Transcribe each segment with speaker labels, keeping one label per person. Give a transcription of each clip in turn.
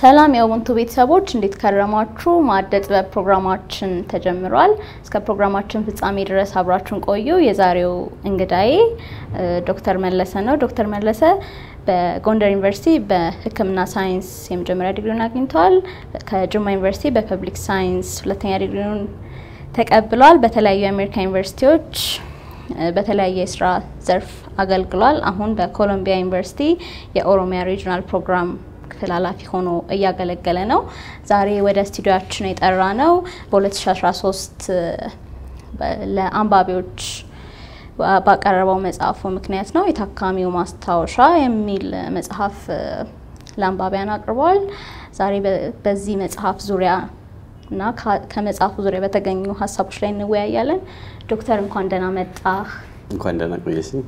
Speaker 1: ሰላም የኡቡንቱ ቤተሰቦች እንዴት ከረማችሁ? ማዕደ ጥበብ ፕሮግራማችን ተጀምሯል። እስከ ፕሮግራማችን ፍጻሜ ድረስ አብራችሁን ቆዩ። የዛሬው እንግዳዬ ዶክተር መለሰ ነው። ዶክተር መለሰ በጎንደር ዩኒቨርሲቲ በሕክምና ሳይንስ የመጀመሪያ ዲግሪውን አግኝተዋል። ከጅማ ዩኒቨርሲቲ በፐብሊክ ሳይንስ ሁለተኛ ዲግሪውን ተቀብሏል። በተለያዩ የአሜሪካ ዩኒቨርሲቲዎች በተለያየ የስራ ዘርፍ አገልግሏል። አሁን በኮሎምቢያ ዩኒቨርሲቲ የኦሮሚያ ሪጅናል ፕሮግራም ክፍል ኃላፊ ሆኖ እያገለገለ ነው። ዛሬ ወደ ስቱዲዮችን የጠራ ነው በ2013 ለአንባቢዎች ባቀረበው መጽሐፉ ምክንያት ነው። የታካሚው ማስታወሻ የሚል መጽሐፍ ለአንባቢያን አቅርቧል። ዛሬ በዚህ መጽሐፍ ዙሪያ እና ከመጽሐፉ ዙሪያ በተገኙ ሀሳቦች ላይ እንወያያለን። ዶክተር እንኳን ደህና መጣህ።
Speaker 2: እንኳን ደህና ቆየሽኝ።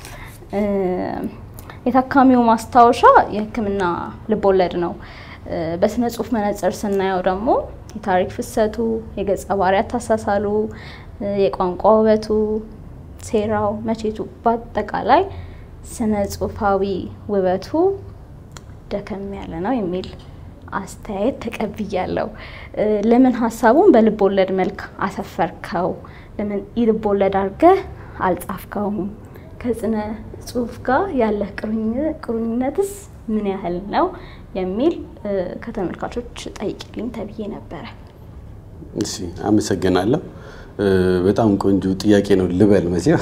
Speaker 1: የታካሚው ማስታወሻ የሕክምና ልቦለድ ነው። በስነ ጽሁፍ መነጽር ስናየው ደግሞ የታሪክ ፍሰቱ፣ የገጸ ባህሪያት አሳሳሉ፣ የቋንቋ ውበቱ፣ ሴራው፣ መቼቱ በአጠቃላይ ስነ ጽሁፋዊ ውበቱ ደከም ያለ ነው የሚል አስተያየት ተቀብያለሁ። ለምን ሀሳቡን በልብ ወለድ መልክ አሰፈርከው? ለምን ኢልብ ወለድ አድርገህ አልጻፍከውም? ከስነ ጽሁፍ ጋር ያለህ ቁርኝነትስ ምን ያህል ነው የሚል ከተመልካቾች ጠይቅልኝ ተብዬ ነበረ።
Speaker 2: እሺ፣ አመሰግናለሁ። በጣም ቆንጆ ጥያቄ ነው ልበል መቼም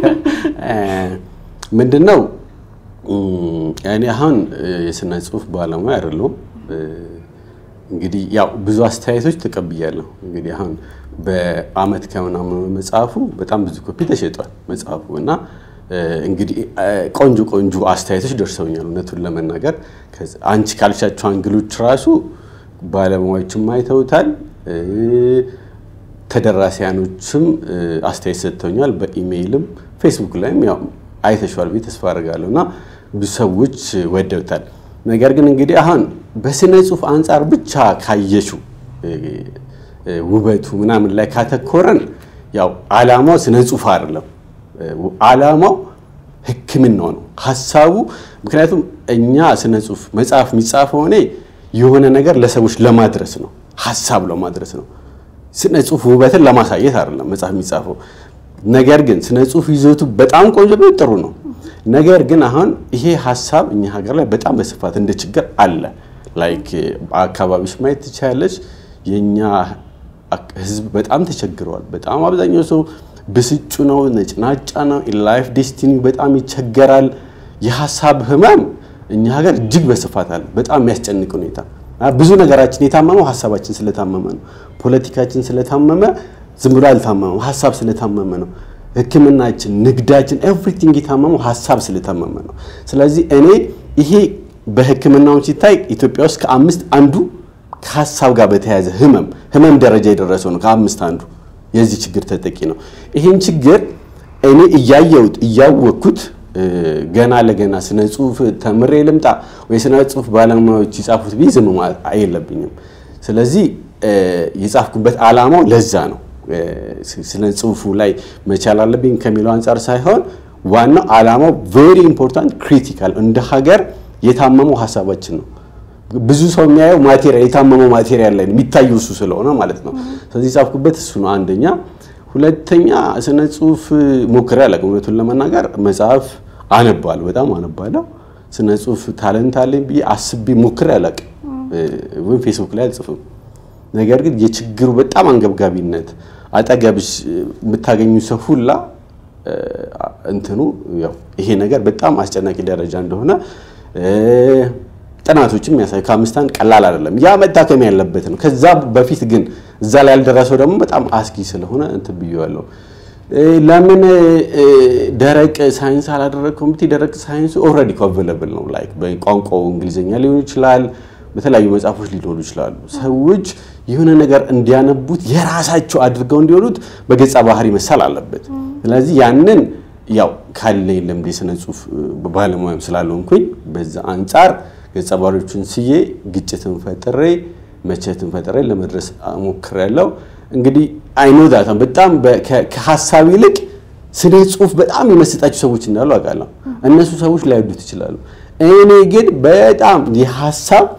Speaker 2: ምንድን ነው እኔ አሁን የስነ ጽሁፍ ባለሙያ አይደለሁም። እንግዲህ ያው ብዙ አስተያየቶች ተቀብያለሁ። እንግዲህ አሁን በአመት ከምናምኑ መጽሐፉ በጣም ብዙ ኮፒ ተሸጧል መጽሐፉ እና እንግዲህ ቆንጆ ቆንጆ አስተያየቶች ደርሰውኛል። እውነቱን ለመናገር አንቺ ካልሻቸው አንግሎች ራሱ ባለሙያዎችም አይተውታል፣ ተደራሲያኖችም አስተያየት ሰጥተውኛል። በኢሜይልም ፌስቡክ ላይም ያው አይተሸዋል ብዬ ተስፋ አድርጋለሁ እና ብዙ ሰዎች ወደውታል። ነገር ግን እንግዲህ አሁን በስነ ጽሁፍ አንጻር ብቻ ካየሹ ውበቱ ምናምን ላይ ካተኮረን ያው አላማው ስነ ጽሁፍ አይደለም። አላማው ሕክምናው ነው ሀሳቡ። ምክንያቱም እኛ ስነ ጽሁፍ መጽሐፍ የሚጻፈው እኔ የሆነ ነገር ለሰዎች ለማድረስ ነው፣ ሀሳብ ለማድረስ ነው። ስነ ጽሁፍ ውበትን ለማሳየት አይደለም መጽሐፍ የሚጻፈው። ነገር ግን ስነ ጽሁፍ ይዘቱ በጣም ቆንጆ ነው፣ ጥሩ ነው። ነገር ግን አሁን ይሄ ሀሳብ እኛ ሀገር ላይ በጣም በስፋት እንደ ችግር አለ። ላይክ አካባቢዎች ማየት ትችላለች። የእኛ ህዝብ በጣም ተቸግረዋል። በጣም አብዛኛው ሰው ብስጩ ነው፣ ነጭናጫ ነው። ላይፍ ዴስቲኒ በጣም ይቸገራል። የሀሳብ ህመም እኛ ሀገር እጅግ በስፋት አለ። በጣም የሚያስጨንቅ ሁኔታ ብዙ ነገራችን የታመመው ሀሳባችን ስለታመመ ነው። ፖለቲካችን ስለታመመ ዝም ብሎ አልታመመም፣ ሀሳብ ስለታመመ ነው። ህክምናችን፣ ንግዳችን፣ ኤቭሪቲንግ የታመመው ሀሳብ ስለታመመ ነው። ስለዚህ እኔ ይሄ በህክምናውን ሲታይ ኢትዮጵያ ውስጥ ከአምስት አንዱ ከሀሳብ ጋር በተያያዘ ህመም ህመም ደረጃ የደረሰው ነው። ከአምስት አንዱ የዚህ ችግር ተጠቂ ነው። ይህን ችግር እኔ እያየሁት እያወቅኩት ገና ለገና ስነ ጽሁፍ ተምሬ ልምጣ ወይ ስነ ጽሁፍ ባለሙያዎች የጻፉት ብዬ ዝም ማለት የለብኝም። ስለዚህ የጻፍኩበት አላማው ለዛ ነው። ስነ ጽሁፉ ላይ መቻል አለብኝ ከሚለው አንጻር ሳይሆን ዋናው አላማው ቬሪ ኢምፖርታንት ክሪቲካል፣ እንደ ሀገር የታመመው ሀሳባችን ነው። ብዙ ሰው የሚያየው ማቴሪያል የታመመው ማቴሪያል ላይ የሚታየው እሱ ስለሆነ ማለት ነው። ስለዚህ የጻፍኩበት እሱ ነው አንደኛ። ሁለተኛ ስነ ጽሁፍ ሞክሬ አላውቅም። እውነቱን ለመናገር መጽሐፍ አነባለሁ፣ በጣም አነባለሁ። ስነ ጽሁፍ ታለንት አለኝ ብዬ አስቤ ሞክሬ አላውቅም፣ ወይም ፌስቡክ ላይ አልጽፍም። ነገር ግን የችግሩ በጣም አንገብጋቢነት አጠገብሽ የምታገኙ ሰው ሁላ እንትኑ ያው ይሄ ነገር በጣም አስጨናቂ ደረጃ እንደሆነ ጥናቶችም የሚያሳዩ ከአምስት አንድ ቀላል አይደለም። ያ መታከም ያለበት ነው። ከዛ በፊት ግን እዛ ላይ ያልደረሰው ደግሞ በጣም አስጊ ስለሆነ እንትን ብዬዋለሁ። ለምን ደረቅ ሳይንስ አላደረግከውም ብትይ ደረቅ ሳይንሱ ኦልሬዲ አቬለብል ነው። ላይክ በቋንቋው እንግሊዝኛ ሊሆን ይችላል፣ በተለያዩ መጽሐፎች ሊኖሩ ይችላሉ። ሰዎች የሆነ ነገር እንዲያነቡት የራሳቸው አድርገው እንዲሆኑት በገጸ ባህሪ መሳል አለበት። ስለዚህ ያንን ያው ካለኝ ልምድ የስነ ጽሁፍ ባለሙያም ስላልሆንኩኝ በዛ አንጻር ገጸ ባህሪዎችን ስዬ ግጭትን ፈጥሬ መቼትን ፈጥሬ ለመድረስ ሞክሬያለሁ። እንግዲህ አይኖዳታ በጣም ከሀሳብ ይልቅ ስነ ጽሁፍ በጣም የመሰጣቸው ሰዎች እንዳሉ አውቃለሁ። እነሱ ሰዎች ላይወዱት ይችላሉ። እኔ ግን በጣም የሀሳብ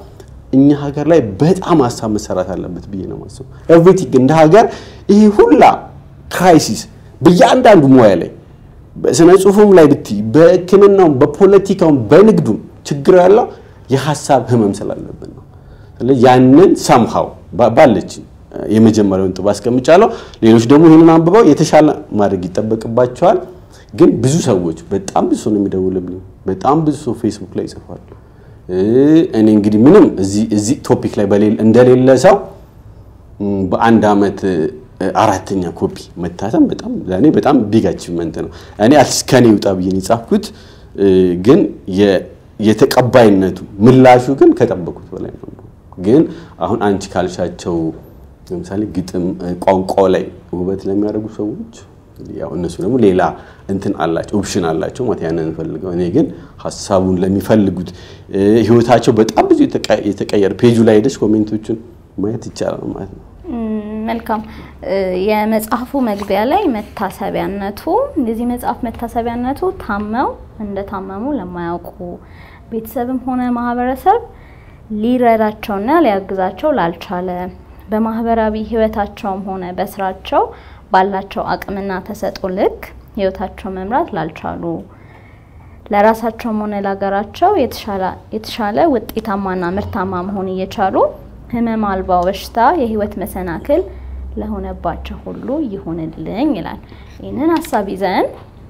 Speaker 2: እኛ ሀገር ላይ በጣም ሀሳብ መሰራት አለበት ብዬ ነው የማስበው። ኤቭሪቲንግ እንደ ሀገር ይሄ ሁላ ክራይሲስ በእያንዳንዱ ሙያ ላይ በስነ ጽሁፉም ላይ ብትይ፣ በሕክምናውም፣ በፖለቲካውም፣ በንግዱም ችግር ያለው የሀሳብ ህመም ስላለብን ነው። ስለዚህ ያንን ሰምሃው ባለች የመጀመሪያውን ጥብ አስቀምጫለሁ። ሌሎች ደግሞ ይህንን አንብበው የተሻለ ማድረግ ይጠበቅባቸዋል። ግን ብዙ ሰዎች በጣም ብዙ ሰው ነው የሚደውልብኝ። በጣም ብዙ ሰው ፌስቡክ ላይ ይጽፋል። እኔ እንግዲህ ምንም እዚህ ቶፒክ ላይ እንደሌለ ሰው በአንድ ዓመት አራተኛ ኮፒ መታተም በጣም ለእኔ በጣም ቢግ አቺቭመንት ነው። እኔ አትሊስት ከኔ ይውጣ ብዬ ነው የጻፍኩት። ግን የተቀባይነቱ ምላሹ ግን ከጠበቁት በላይ ነው። ግን አሁን አንቺ ካልሻቸው ለምሳሌ ግጥም ቋንቋ ላይ ውበት ለሚያደርጉ ሰዎች ያው እነሱ ደግሞ ሌላ እንትን አላቸው ኦፕሽን አላቸው ማለት ያንን ፈልገው። እኔ ግን ሀሳቡን ለሚፈልጉት ህይወታቸው በጣም ብዙ የተቀየረ ፔጁ ላይ ሄደች ኮሜንቶቹን ማየት ይቻላል ማለት ነው።
Speaker 1: መልካም። የመጽሐፉ መግቢያ ላይ መታሰቢያነቱ የዚህ መጽሐፍ መታሰቢያነቱ ታመው እንደታመሙ ለማያውቁ ቤተሰብም ሆነ ማህበረሰብ ሊረዳቸውና ሊያግዛቸው ላልቻለ በማህበራዊ ህይወታቸውም ሆነ በስራቸው ባላቸው አቅምና ተሰጥኦ ልክ ህይወታቸው መምራት ላልቻሉ ለራሳቸውም ሆነ ለሀገራቸው የተሻለ ውጤታማና ምርታማ መሆን እየቻሉ ህመም አልባው በሽታ የህይወት መሰናክል ለሆነባቸው ሁሉ ይሁንልኝ ይላል። ይህንን ሀሳብ ይዘን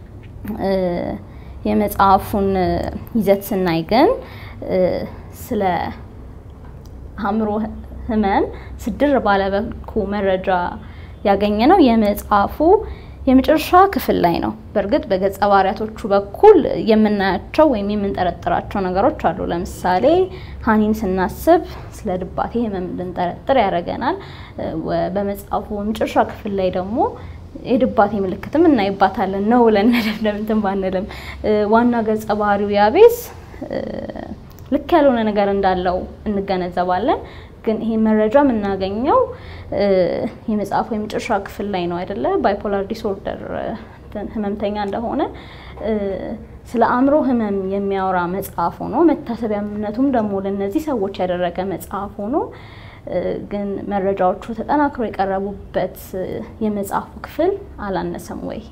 Speaker 1: የመጽሐፉን ይዘት ስናይ ግን ስለ አእምሮ ህመም ስድር ባለበኩ መረጃ ያገኘ ነው የመጽሐፉ የመጨረሻ ክፍል ላይ ነው። በእርግጥ በገጸ ባህሪያቶቹ በኩል የምናያቸው ወይም የምንጠረጥራቸው ነገሮች አሉ። ለምሳሌ ሀኒን ስናስብ ስለ ድባቴ ህመም እንድንጠረጥር ያደርገናል። በመጽሐፉ የመጨረሻ ክፍል ላይ ደግሞ የድባቴ ምልክትም እናይባታለን ነው ብለን መደምደም እንትን ባንልም ዋና ገጸ ባህሪው ያቤዝ ልክ ያልሆነ ነገር እንዳለው እንገነዘባለን። ግን ይሄ መረጃ የምናገኘው የመጽሐፉ የመጨረሻ ክፍል ላይ ነው አይደለ? ባይፖላር ዲስኦርደር ህመምተኛ እንደሆነ ስለ አእምሮ ህመም የሚያወራ መጽሐፍ ሆኖ መታሰቢያነቱም ደግሞ ለእነዚህ ሰዎች ያደረገ መጽሐፍ ሆኖ ግን መረጃዎቹ ተጠናክሮ የቀረቡበት የመጽሐፉ ክፍል አላነሰም ወይ?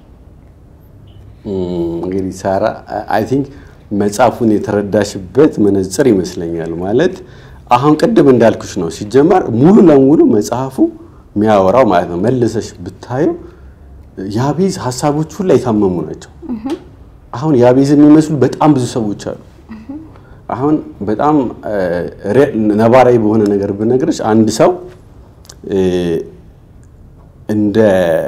Speaker 2: እንግዲህ ሳራ አይ ቲንክ መጽሐፉን የተረዳሽበት መነጽር ይመስለኛል ማለት አሁን ቅድም እንዳልኩሽ ነው። ሲጀመር ሙሉ ለሙሉ መጽሐፉ የሚያወራው ማለት ነው መልሰሽ ብታየው የአቤዝ ሀሳቦች ሁላ የታመሙ ናቸው። አሁን የአቤዝ የሚመስሉ በጣም ብዙ ሰዎች አሉ። አሁን በጣም ነባራዊ በሆነ ነገር ብነግርሽ አንድ ሰው እንደ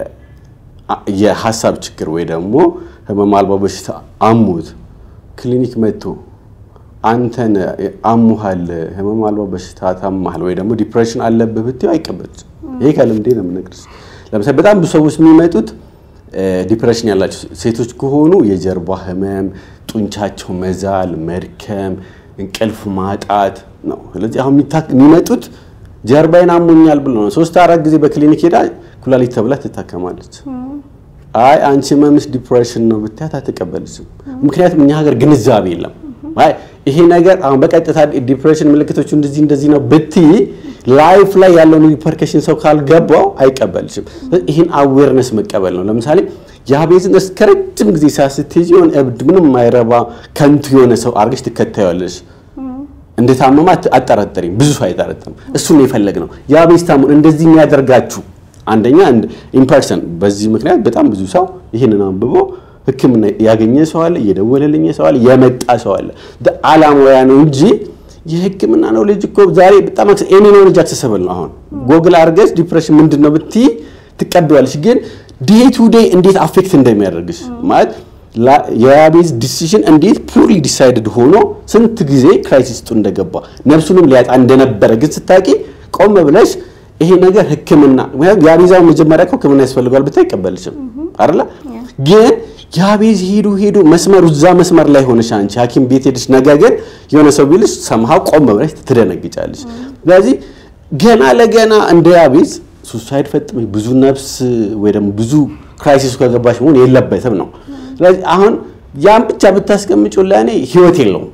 Speaker 2: የሀሳብ ችግር ወይ ደግሞ ህመም አልባ በሽታ አሞት ክሊኒክ መጥቶ አንተን አሙሃል ህመም አልባ በሽታ ታማሃል ወይ ደግሞ ዲፕሬሽን አለብህ ብትይው አይቀበልም። ይሄ ከልምዴ ነው የምነግርሽ። ለምሳሌ በጣም ብዙ ሰዎች የሚመጡት ዲፕሬሽን ያላቸው ሴቶች ከሆኑ የጀርባ ህመም፣ ጡንቻቸው መዛል፣ መድከም፣ እንቅልፍ ማጣት ነው። ስለዚህ አሁን የሚመጡት ጀርባዬን አሞኛል ብሎ ነው። ሶስት አራት ጊዜ በክሊኒክ ሄዳ ኩላሊት ተብላ ትታከማለች። አይ አንቺ ህመምሽ ዲፕሬሽን ነው ብትያት አትቀበልሽም። ምክንያቱም እኛ ሀገር ግንዛቤ የለም። አይ ይሄ ነገር አሁን በቀጥታ ዲፕሬሽን ምልክቶቹ እንደዚህ እንደዚህ ነው ብትይ ላይፍ ላይ ያለውን ሪፐርከሽን ሰው ካልገባው አይቀበልሽም። ይህን አዌርነስ መቀበል ነው። ለምሳሌ የአቤዝን እስከ ረጅም ጊዜ ሳስትይዝ የሆነ እብድ ምንም የማይረባ ከንቱ የሆነ ሰው አድርገሽ ትከታያለሽ። እንደታመማ አጠራጠሪም ብዙ ሰው አይጠረጥርም። እሱን ነው የፈለግነው። የአቤዝ ታሙን እንደዚህ የሚያደርጋችሁ አንደኛ ኢምፐርሰን በዚህ ምክንያት በጣም ብዙ ሰው ይህንን አንብቦ ሕክምና ያገኘ ሰው አለ፣ እየደወለልኝ ሰው አለ፣ የመጣ ሰው አለ። አላማው ያ ነው እንጂ የሕክምና ነው ልጅ እኮ ዛሬ በጣም ኤኒ ኖሌጅ አክሰሰብል ነው። አሁን ጎግል አድርገሽ ዲፕሬሽን ምንድን ነው ብትይ ትቀበያለሽ። ግን ዴይ ቱ ዴይ እንዴት አፌክት እንደሚያደርግሽ ማለት የአቤዝ ዲሲሽን እንዴት ፑርሊ ዲሳይድድ ሆኖ ስንት ጊዜ ክራይሲስ ውስጥ እንደገባ ነፍሱንም ሊያጣ እንደነበረ ግን ስታቂ ቆም ብለሽ ይሄ ነገር ህክምና የአቤዛው መጀመሪያ እኮ ህክምና ያስፈልገዋል ብታይ አይቀበልሽም አይደለ? ግን የአቤዝ ሄዶ ሄዶ መስመሩ እዛ መስመር ላይ ሆነሽ አንቺ ሐኪም ቤት ሄደሽ ነገ ግን የሆነ ሰው ቢልሽ ሰምሃው ቆም ብለሽ ትደነግጫለሽ። ስለዚህ ገና ለገና እንደ አቤዝ ሱሳይድ ፈጥመሽ ብዙ ነፍስ ወይ ደግሞ ብዙ ክራይሲስ ከገባሽ መሆን የለበትም ነው። ስለዚህ አሁን ያን ብቻ ብታስቀምጪው ለእኔ ህይወት የለውም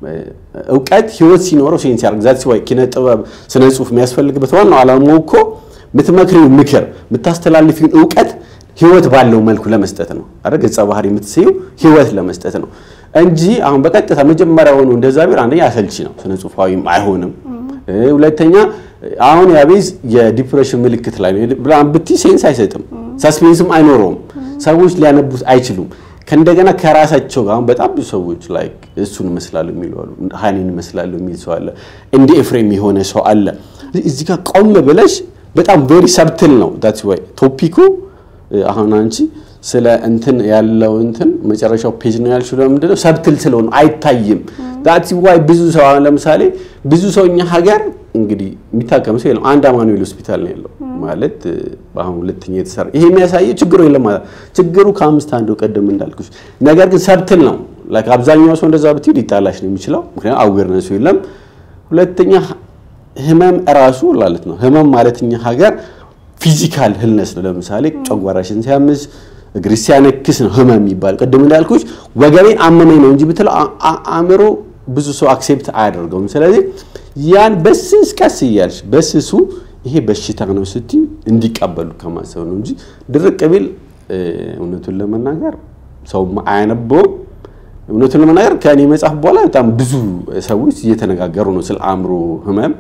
Speaker 2: እውቀት ህይወት ሲኖረው ሴንስ ያደርግ ዛት ሲዋይ ኪነ ጥበብ ስነ ጽሁፍ የሚያስፈልግበት ዋናው ዓላማው እኮ የምትመክሪው ምክር የምታስተላልፊውን እውቀት ህይወት ባለው መልኩ ለመስጠት ነው አይደል? ገጸ ባህሪ የምትስዩ ህይወት ለመስጠት ነው እንጂ አሁን በቀጥታ መጀመሪያውኑ እንደዛ ቢሆን አንደኛ አሰልቺ ነው፣ ስነ ጽሁፋዊም አይሆንም። ሁለተኛ አሁን ያቤዝ የዲፕሬሽን ምልክት ላይ ነው ብላን ብቲ ሴንስ አይሰጥም፣ ሳስፔንስም አይኖረውም፣ ሰዎች ሊያነቡት አይችሉም። ከእንደገና ከራሳቸው ጋር አሁን በጣም ብዙ ሰዎች ላይ እሱን ይመስላሉ የሚሉ አሉ፣ ሀኒን ይመስላሉ የሚል ሰው አለ፣ እንደ ኤፍሬም የሆነ ሰው አለ። እዚህ ጋር ቆም ብለሽ በጣም ቬሪ ሰብትል ነው ዳትስ ዋይ ቶፒኩ አሁን አንቺ ስለ እንትን ያለው እንትን መጨረሻው ፔጅ ነው ያልሽው። ለምንድን ነው ሰብትል ስለሆነ አይታይም። ዳትስ ዋይ ብዙ ሰው አሁን ለምሳሌ ብዙ ሰው እኛ ሀገር እንግዲህ የሚታከም ሰው የለም። አንድ አማኑኤል ሆስፒታል ነው ያለው ማለት አሁን ሁለተኛ የተሰራ ይሄ የሚያሳየው ችግሩ የለም ማለት ችግሩ ከአምስት አንዱ ቀደም እንዳልኩሽ፣ ነገር ግን ሰብትል ነው። ላይክ አብዛኛው ሰው እንደዛ ብትይ ሊጣላሽ ነው የሚችለው፣ ምክንያቱም አዌርነሱ የለም። ሁለተኛ ህመም እራሱ ማለት ነው ህመም ማለት እኛ ሀገር ፊዚካል ህልነስ ነው። ለምሳሌ ጨጓራሽን ሲያምስ እግር ሲያነክስ ነው ህመም የሚባል። ቅድም እንዳልኩሽ ወገቤን አመመኝ ነው እንጂ ብትለው አእምሮ ብዙ ሰው አክሴፕት አያደርገውም። ስለዚህ ያን በስስ ቀስ እያልሽ በስሱ ይሄ በሽታ ነው ስትይ እንዲቀበሉ ከማሰብ ነው እንጂ ድርቅ ቢል እውነቱን ለመናገር ሰው አያነበውም። እውነቱን ለመናገር ከእኔ መጽሐፍ በኋላ በጣም ብዙ ሰዎች እየተነጋገሩ ነው ስለ አእምሮ ህመም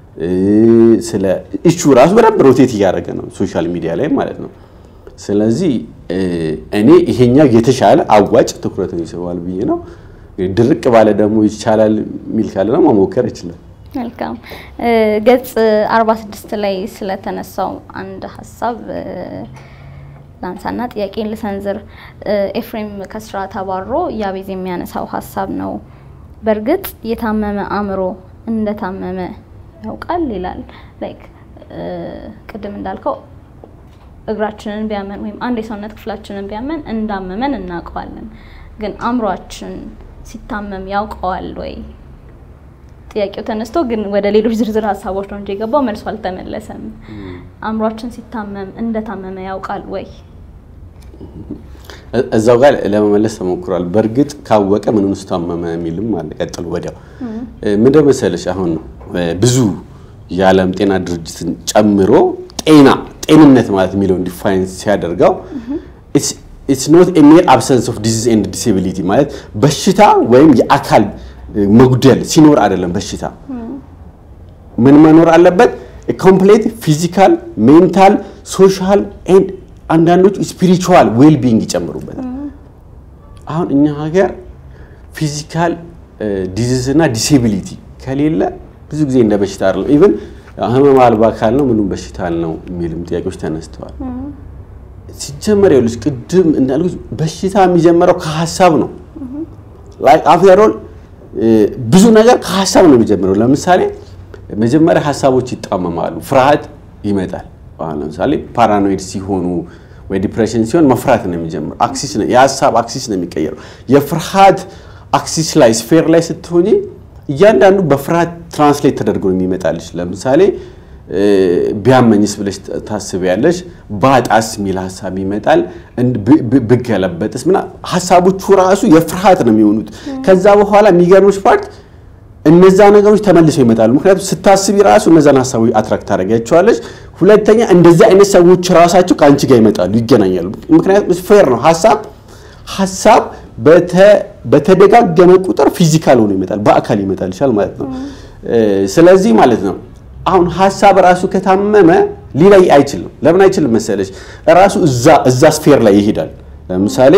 Speaker 2: ስለ እቹ ራሱ በደንብ ሮቴት እያደረገ ነው ሶሻል ሚዲያ ላይ ማለት ነው። ስለዚህ እኔ ይሄኛው የተሻለ አዋጭ ትኩረትን ይስባል ብዬ ነው። ድርቅ ባለ ደግሞ ይቻላል የሚል ካለ ደግሞ መሞከር ይችላል።
Speaker 1: መልካም ገጽ 46 ላይ ስለተነሳው አንድ ሀሳብ ላንሳና ጥያቄን ልሰንዝር። ኤፍሬም ከስራ ተባሮ ያቤዝ የሚያነሳው ሀሳብ ነው። በእርግጥ የታመመ አእምሮ እንደታመመ ያውቃል ይላል። ላይክ ቅድም እንዳልከው እግራችንን ቢያመን ወይም አንድ የሰውነት ክፍላችንን ቢያመን እንዳመመን እናውቀዋለን። ግን አእምሯችን ሲታመም ያውቀዋል ወይ? ጥያቄው ተነስቶ ግን ወደ ሌሎች ዝርዝር ሀሳቦች ነው እንጂ የገባው መልሶ አልተመለሰም። አእምሯችን ሲታመም እንደታመመ ያውቃል ወይ?
Speaker 2: እዛው ጋር ለመመለስ ተሞክሯል። በእርግጥ ካወቀ ምን ውስጥ ታመመ የሚልም አለ። ቀጥሎ ወዲያው ምንድን መሰለሽ አሁን ነው ብዙ የዓለም ጤና ድርጅትን ጨምሮ ጤና ጤንነት ማለት የሚለውን ዲፋይን ሲያደርገው ኢትስ ኖት ኤ ሜር አብሰንስ ኦፍ ዲዚዝ ኤንድ ዲስኤቢሊቲ ማለት በሽታ ወይም የአካል መጉደል ሲኖር አይደለም። በሽታ ምን መኖር አለበት? ኮምፕሌት ፊዚካል፣ ሜንታል፣ ሶሻል ኤንድ አንዳንዶቹ ስፒሪቹዋል ዌል ቢንግ ይጨምሩበታል። አሁን እኛ ሀገር ፊዚካል ዲዚዝ እና ዲስኤቢሊቲ ከሌለ ብዙ ጊዜ እንደ በሽታ አይደለም። ኢቭን ህመም አልባ አካል ነው ምኑም በሽታ ነው የሚልም ጥያቄዎች ተነስተዋል። ሲጀመር ይኸውልሽ ቅድም እንዳልኩት በሽታ የሚጀምረው ከሀሳብ ነው። ላይክ አፍተር ኦል ብዙ ነገር ከሀሳብ ነው የሚጀምረው። ለምሳሌ መጀመሪያ ሀሳቦች ይጣመማሉ፣ ፍርሃት ይመጣል። አሁን ለምሳሌ ፓራኖይድ ሲሆኑ ወይ ዲፕሬሽን ሲሆን መፍራት ነው የሚጀምረው። አክሲስ ነው የሀሳብ አክሲስ ነው የሚቀየረው። የፍርሃት አክሲስ ላይ ስፌር ላይ ስትሆኚ እያንዳንዱ በፍርሃት ትራንስሌት ተደርጎ ነው የሚመጣልሽ። ለምሳሌ ቢያመኝስ ብለሽ ታስቢያለሽ። ባጣስ የሚል ሀሳብ ይመጣል። ብገለበጥስ ምና ሀሳቦቹ ራሱ የፍርሃት ነው የሚሆኑት። ከዛ በኋላ የሚገርምሽ ፓርት እነዛ ነገሮች ተመልሰው ይመጣሉ። ምክንያቱም ስታስቢ ራሱ እነዛን ሀሳቦች አትራክት ታደርጊያቸዋለሽ። ሁለተኛ እንደዚህ አይነት ሰዎች ራሳቸው ከአንቺ ጋር ይመጣሉ፣ ይገናኛሉ። ምክንያቱም ፌር ነው ሀሳብ ሀሳብ በተደጋገመ ቁጥር ፊዚካል ሆኖ ይመጣል፣ በአካል ይመጣል ይችላል ማለት ነው። ስለዚህ ማለት ነው አሁን ሀሳብ ራሱ ከታመመ ሊለይ አይችልም። ለምን አይችልም መሰለች? ራሱ እዛ እዛ ስፌር ላይ ይሄዳል። ለምሳሌ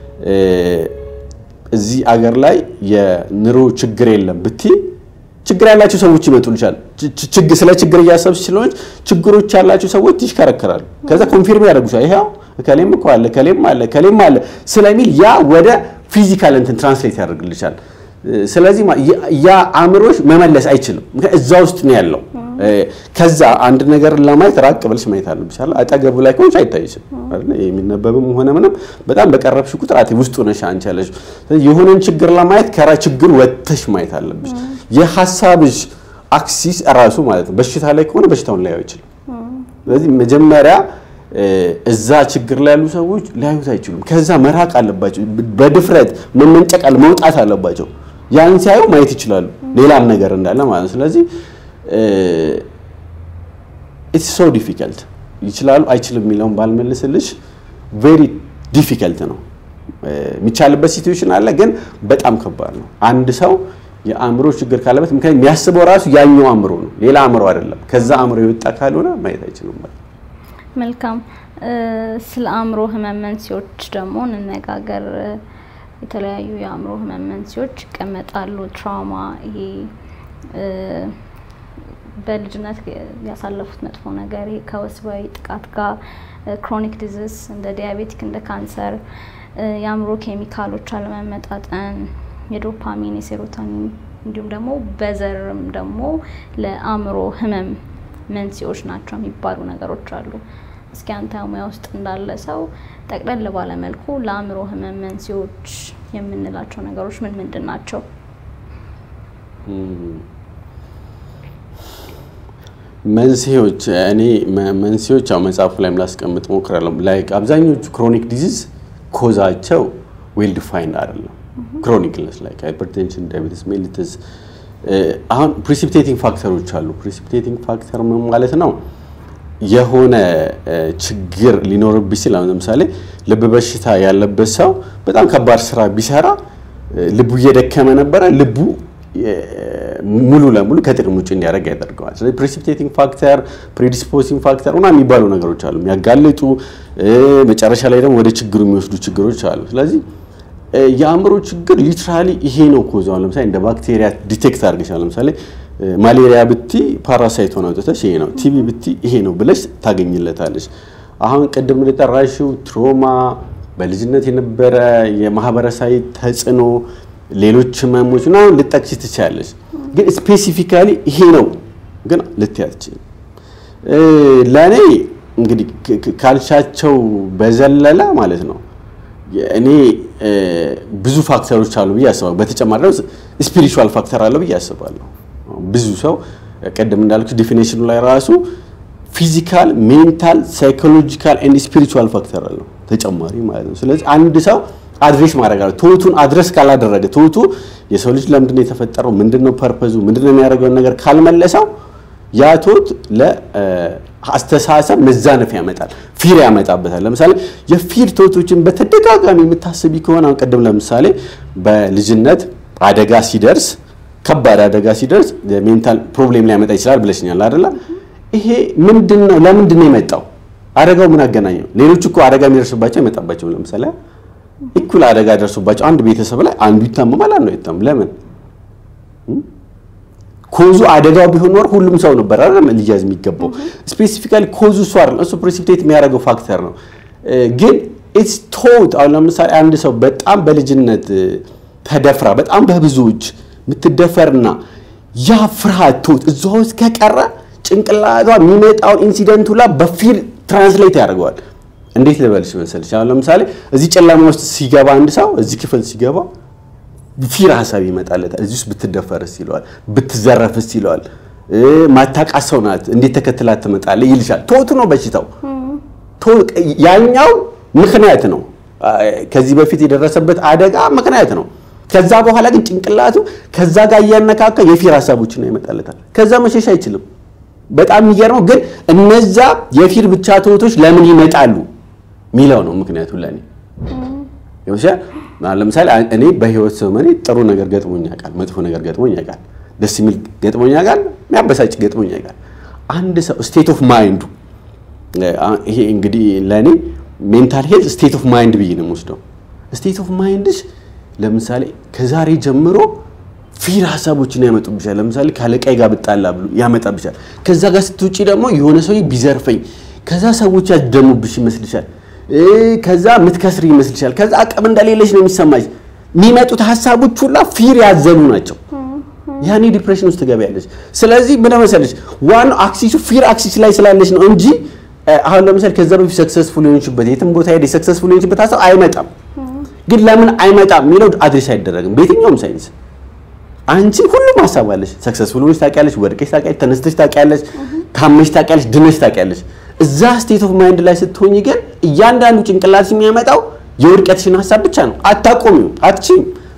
Speaker 2: እዚህ አገር ላይ የኑሮ ችግር የለም ብቲ ችግር ያላቸው ሰዎች ይመጡልሻል። ስለ ችግር እያሰብሽ ስለሆነች ችግሮች ያላቸው ሰዎች ይሽከረከራሉ። ከዛ ኮንፊርም ያደርጉሻል። ይሄው ከሌም እኮ አለ ከሌም አለ ከሌም አለ ስለሚል ያ ወደ ፊዚካል እንትን ትራንስሌት ያደርግልሻል። ስለዚህ ያ አእምሮሽ መመለስ አይችልም። እዛ ውስጥ ነው ያለው። ከዛ አንድ ነገር ለማየት ራቅ ብለሽ ማየት አለብሽ። አጠገቡ ላይ ከሆንሽ አይታይሽም። የሚነበብም ሆነ ምንም በጣም በቀረብሽ ቁጥር አቴ ውስጡ ነሽ አንቺ ያለሽ። የሆነን ችግር ለማየት ከራ ችግር ወጥተሽ ማየት አለብሽ። የሀሳብሽ አክሲስ እራሱ ማለት ነው። በሽታ ላይ ከሆነ በሽታውን ላያዩ አይችልም። ስለዚህ መጀመሪያ እዛ ችግር ላይ ያሉ ሰዎች ሊያዩት አይችሉም። ከዛ መራቅ አለባቸው። በድፍረት መመንጨቅ አለ መውጣት አለባቸው። ያን ሲያዩ ማየት ይችላሉ፣ ሌላም ነገር እንዳለ ማለት ነው። ስለዚህ ኢትስ ሶ ዲፊከልት ይችላሉ አይችልም የሚለውን ባልመልስልሽ ቬሪ ዲፊከልት ነው። የሚቻልበት ሲትዌሽን አለ፣ ግን በጣም ከባድ ነው። አንድ ሰው የአእምሮ ችግር ካለበት ምክንያቱም የሚያስበው ራሱ ያኛው አእምሮ ነው፣ ሌላ አእምሮ አይደለም። ከዛ አእምሮ የወጣ ካልሆነ ማየት አይችልም ማለት ነው።
Speaker 1: መልካም። ስለ አእምሮ ህመም መንስኤዎች ደግሞ እንነጋገር። የተለያዩ የአእምሮ ህመም መንስኤዎች ይቀመጣሉ። ትራውማ፣ ይሄ በልጅነት ያሳለፉት መጥፎ ነገር፣ ይሄ ከወሲባዊ ጥቃት ጋር፣ ክሮኒክ ዲዚዝ እንደ ዲያቤቲክ፣ እንደ ካንሰር፣ የአእምሮ ኬሚካሎች አለመመጣጠን፣ የዶፓሚን፣ የሴሮቶኒን እንዲሁም ደግሞ በዘርም ደግሞ ለአእምሮ ህመም መንስኤዎች ናቸው የሚባሉ ነገሮች አሉ። እስኪ አንተ ሙያ ውስጥ እንዳለ ሰው ጠቅለል ባለ መልኩ ለአእምሮ ህመም መንስኤዎች የምንላቸው ነገሮች ምን ምንድን ናቸው?
Speaker 2: መንስኤዎች እኔ መንስኤዎች ያው መጽሐፉ ላይም ላስቀምጥ ሞክራለሁ። ላይክ አብዛኞቹ ክሮኒክ ዲዚዝ ኮዛቸው ዌል ዲፋይንድ አይደለም። ክሮኒክ ኢልነስ ላይክ ሃይፐርቴንሽን፣ ዳያቤቲስ ሜሊተስ አሁን ፕሪሲፒቴቲንግ ፋክተሮች አሉ። ፕሪሲፒቴቲንግ ፋክተር ምን ማለት ነው? የሆነ ችግር ሊኖርብሽ ሲል አሁን ለምሳሌ ልብ በሽታ ያለበት ሰው በጣም ከባድ ስራ ቢሰራ ልቡ እየደከመ ነበረ፣ ልቡ ሙሉ ለሙሉ ከጥቅም ውጭ እንዲያደርግ ያደርገዋል። ስለዚህ ፕሪሲፒቴቲንግ ፋክተር፣ ፕሪዲስፖዚንግ ፋክተር ምናምን የሚባሉ ነገሮች አሉ፣ የሚያጋልጡ መጨረሻ ላይ ደግሞ ወደ ችግሩ የሚወስዱ ችግሮች አሉ። ስለዚህ የአእምሮ ችግር ሊትራሊ ይሄ ነው ኮዝ። አሁን ለምሳሌ እንደ ባክቴሪያ ዲቴክት አድርገሻል። ለምሳሌ ማሌሪያ ብቲ ፓራሳይት ሆነ አውጥተሽ ይሄ ነው፣ ቲቪ ብቲ ይሄ ነው ብለሽ ታገኝለታለሽ። አሁን ቅድም እንደጠራሽው ትሮማ፣ በልጅነት የነበረ የማህበረሰባዊ ተጽዕኖ፣ ሌሎች ህመሞች ምናምን ልጠቅሽ ትችያለሽ። ግን ስፔሲፊካሊ ይሄ ነው ግን ልትያት ለእኔ እንግዲህ ካልሻቸው በዘለለ ማለት ነው እኔ ብዙ ፋክተሮች አሉ ብዬ አስባለሁ። በተጨማሪ ደግሞ ስፒሪቹዋል ፋክተር አለው ብዬ አስባለሁ። ብዙ ሰው ቀደም እንዳልኩ ዲፊኔሽኑ ላይ ራሱ ፊዚካል፣ ሜንታል፣ ሳይኮሎጂካል ኤንድ ስፒሪቹዋል ፋክተር አለው ተጨማሪ ማለት ነው። ስለዚህ አንድ ሰው አድሬስ ማድረግ አለ። ትሁቱን አድረስ ካላደረገ ትሁቱ የሰው ልጅ ለምንድን ነው የተፈጠረው፣ ምንድን ነው ፐርፐዙ፣ ምንድን ነው የሚያደርገውን ነገር ካልመለሰው ያ ትሁት ለአስተሳሰብ መዛነፍ ያመጣል፣ ፊር ያመጣበታል። ለምሳሌ የፊር ትሁቶችን በተደጋጋሚ የምታስቢ ከሆነ አሁን ቅድም ለምሳሌ በልጅነት አደጋ ሲደርስ ከባድ አደጋ ሲደርስ ሜንታል ፕሮብሌም ሊያመጣ ይችላል ብለሽኛል አይደለ? ይሄ ምንድን ነው? ለምንድን ነው የመጣው? አደጋው ምን አገናኘው? ሌሎች እኮ አደጋ የሚደርስባቸው አይመጣባቸውም። ለምሳሌ እኩል አደጋ ደርሶባቸው አንድ ቤተሰብ ላይ አንዱ ይታመማል፣ አንዱ አይታመም። ለምን? ኮዙ አደጋው ቢሆን ኖር ሁሉም ሰው ነበር አይደል ሊያዝ የሚገባው። ስፔሲፊካሊ ኮዙ እሱ አይደለም፣ እሱ ፕሬሲፒቴት የሚያደርገው ፋክተር ነው። ግን ኢትስ ቶት አሁን ለምሳሌ አንድ ሰው በጣም በልጅነት ተደፍራ በጣም በብዙዎች የምትደፈርና ያ ፍርሃት ቶት እዛ ውስጥ ከቀረ ጭንቅላቷ የሚመጣውን ኢንሲደንቱ ላ በፊል ትራንስሌት ያደርገዋል። እንዴት ልበልሽ መሰልሽ? አሁን ለምሳሌ እዚህ ጨለማ ውስጥ ሲገባ አንድ ሰው እዚህ ክፍል ሲገባ ፊር ሀሳብ ይመጣለታል። እዚህ ውስጥ ብትደፈርስ ይለዋል፣ ብትዘረፍስ ይለዋል። ማታውቃት ሰው ናት እንዴት ተከትላት ትመጣለህ ይልሻል። ቶቱ ነው በሽታው። ያኛው ምክንያት ነው፣ ከዚህ በፊት የደረሰበት አደጋ ምክንያት ነው። ከዛ በኋላ ግን ጭንቅላቱ ከዛ ጋር እያነካካ የፊር ሀሳቦችን ነው ይመጣለታል። ከዛ መሸሽ አይችልም። በጣም የሚገርመው ግን እነዛ የፊር ብቻ ትሁቶች ለምን ይመጣሉ ሚለው ነው ምክንያቱ ለእኔ ይወሻል። ለምሳሌ እኔ በህይወት ዘመኔ ጥሩ ነገር ገጥሞኝ ያውቃል፣ መጥፎ ነገር ገጥሞኝ ያውቃል፣ ደስ የሚል ገጥሞኝ ያውቃል፣ የሚያበሳጭ ገጥሞኝ ያውቃል። አንድ ሰው ስቴት ኦፍ ማይንዱ ይሄ እንግዲህ ለእኔ ሜንታል ሄልት ስቴት ኦፍ ማይንድ ብዬ ነው የምወስደው። ስቴት ኦፍ ማይንድሽ ለምሳሌ ከዛሬ ጀምሮ ፊር ሀሳቦችን ያመጡብሻል። ለምሳሌ ካለቃይ ጋር ብጣላ ብሎ ያመጣብሻል። ከዛ ጋር ስትውጪ ደግሞ የሆነ ሰው ቢዘርፈኝ፣ ከዛ ሰዎች ያደሙብሽ ይመስልሻል። ከዛ ምትከስሪ ይመስልሻል። ከዛ አቅም እንደሌለሽ ነው የሚሰማሽ። የሚመጡት ሀሳቦች ሁላ ፊር ያዘሉ ናቸው። ያኔ ዲፕሬሽን ውስጥ ትገቢያለሽ። ስለዚህ ምን መሰለሽ ዋናው አክሲሱ ፊር አክሲስ ላይ ስላለሽ ነው እንጂ አሁን ለምሳሌ ከዛ በፊት ሰክሰስፉል የሆንሽበት የትም ቦታ ሄደሽ ሰክሰስፉል የሆንሽበት ሀሳብ አይመጣም። ግን ለምን አይመጣም የሚለው አድሬስ አይደረግም በየትኛውም ሳይንስ። አንቺ ሁሉም ሀሳብ አለሽ። ሰክሰስፉል ሆነሽ ታውቂያለሽ፣ ወድቀሽ ታውቂያለሽ፣ ተነስተሽ ታውቂያለሽ፣ ታመሽ ታውቂያለሽ፣ ድነሽ ታውቂያለሽ። እዛ ስቴት ኦፍ ማይንድ ላይ ስትሆኝ ግን እያንዳንዱ ጭንቅላት የሚያመጣው የውድቀትሽን ሀሳብ ብቻ ነው። አታቆሚው፣ አትችይም።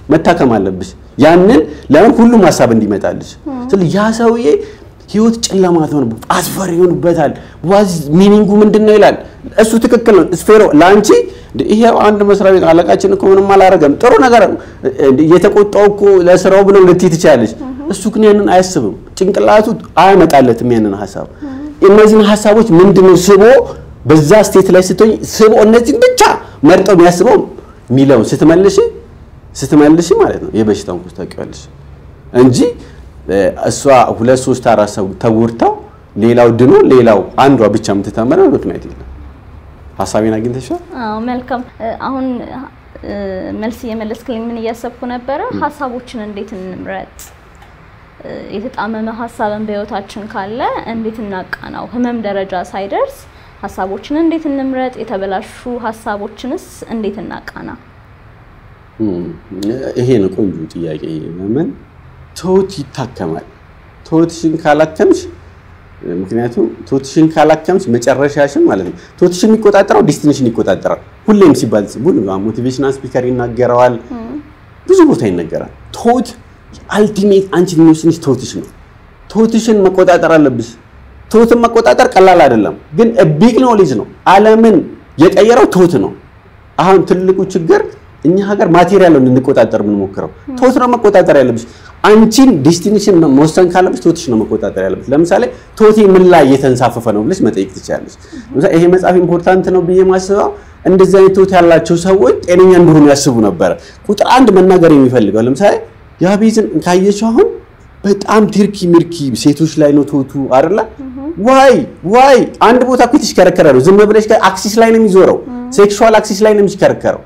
Speaker 2: መታከም አለብሽ። ያንን ለምን ሁሉም ሀሳብ እንዲመጣልሽ። ስለዚህ ያ ሰውዬ ህይወት ጨለማ ትሆንበት አስፈሪ ይሆንበታል። ዋዝ ሚኒንጉ ምንድን ነው ይላል። እሱ ትክክል ነው። ስፌሮ ለአንቺ ይሄ አንድ መስሪያ ቤት አለቃችን እኮ ምንም አላረገም ጥሩ ነገር እየተቆጣው እኮ ለስራው ብለው ልትይ ትችላለች። እሱ ግን ያንን አያስብም። ጭንቅላቱ አያመጣለትም ያንን ሀሳብ። እነዚህን ሀሳቦች ምንድነው ስቦ በዛ ስቴት ላይ ስትሆኝ ስቦ እነዚህን ብቻ መርጠው የሚያስበው የሚለውን ስትመልሽ ስትመልሽ ማለት ነው የበሽታውን ኩስ ታውቂዋለሽ እንጂ እሷ ሁለት ሶስት አራት ሰው ተጎድተው ሌላው ድኖ ሌላው አንዷ ብቻ የምትተመረው ምክንያት የለም። ሀሳቤን አግኝተሻል?
Speaker 1: አዎ መልካም። አሁን መልስ እየመለስክልኝ ምን እያሰብኩ ነበረ፣ ሀሳቦችን እንዴት እንምረጥ? የተጣመመ ሀሳብን በህይወታችን ካለ እንዴት እናቃናው? ህመም ደረጃ ሳይደርስ ሀሳቦችን እንዴት እንምረጥ? የተበላሹ ሀሳቦችንስ እንዴት እናቃና?
Speaker 2: ይሄ ነው ቆንጆ ጥያቄ። ለምን ትሁት ይታከማል። ትሁትሽን ካላከምሽ ምክንያቱም ትሁትሽን ካላከምሽ መጨረሻሽን ማለት ነው። ትሁትሽን የሚቆጣጠረው ዲስቲኒሽን ይቆጣጠራል። ሁሌም ሲባል ሁሉ ሞቲቬሽናል ስፒከር ይናገረዋል፣ ብዙ ቦታ ይነገራል። ትሁት አልቲሜት አንቺን የሚወስንሽ ትሁትሽ ነው። ትሁትሽን መቆጣጠር አለብሽ። ትሁትን መቆጣጠር ቀላል አይደለም፣ ግን ቢግ ኖሌጅ ነው። ዓለምን የቀየረው ትሁት ነው። አሁን ትልቁ ችግር እኛ ሀገር ማቴሪያል ነው እንድንቆጣጠር የምንሞክረው። ትሁት ነው መቆጣጠር ያለብሽ። አንቺን ዴስቲኔሽን መወሰን ካለብሽ ትሁትሽ ነው መቆጣጠር ያለብሽ። ለምሳሌ ትሁቴ ምን ላይ እየተንሳፈፈ ነው ብለሽ መጠየቅ ትችላለሽ። ለምሳሌ ይሄ መጽሐፍ ኢምፖርታንት ነው ብዬ ማስበው እንደዚህ አይነት ትሁት ያላቸው ሰዎች ጤነኛ እንደሆኑ ያስቡ ነበረ። ቁጥር አንድ መናገር የሚፈልገው ለምሳሌ ያቤዝን ካየችው አሁን በጣም ትርኪ ምርኪ ሴቶች ላይ ነው ትሁቱ አይደለ? ዋይ ዋይ አንድ ቦታ እኮ የተሽከረከረ ነው። ዝም ብለሽ አክሲስ ላይ ነው የሚዞረው። ሴክሹዋል አክሲስ ላይ ነው የሚሽከረከረው።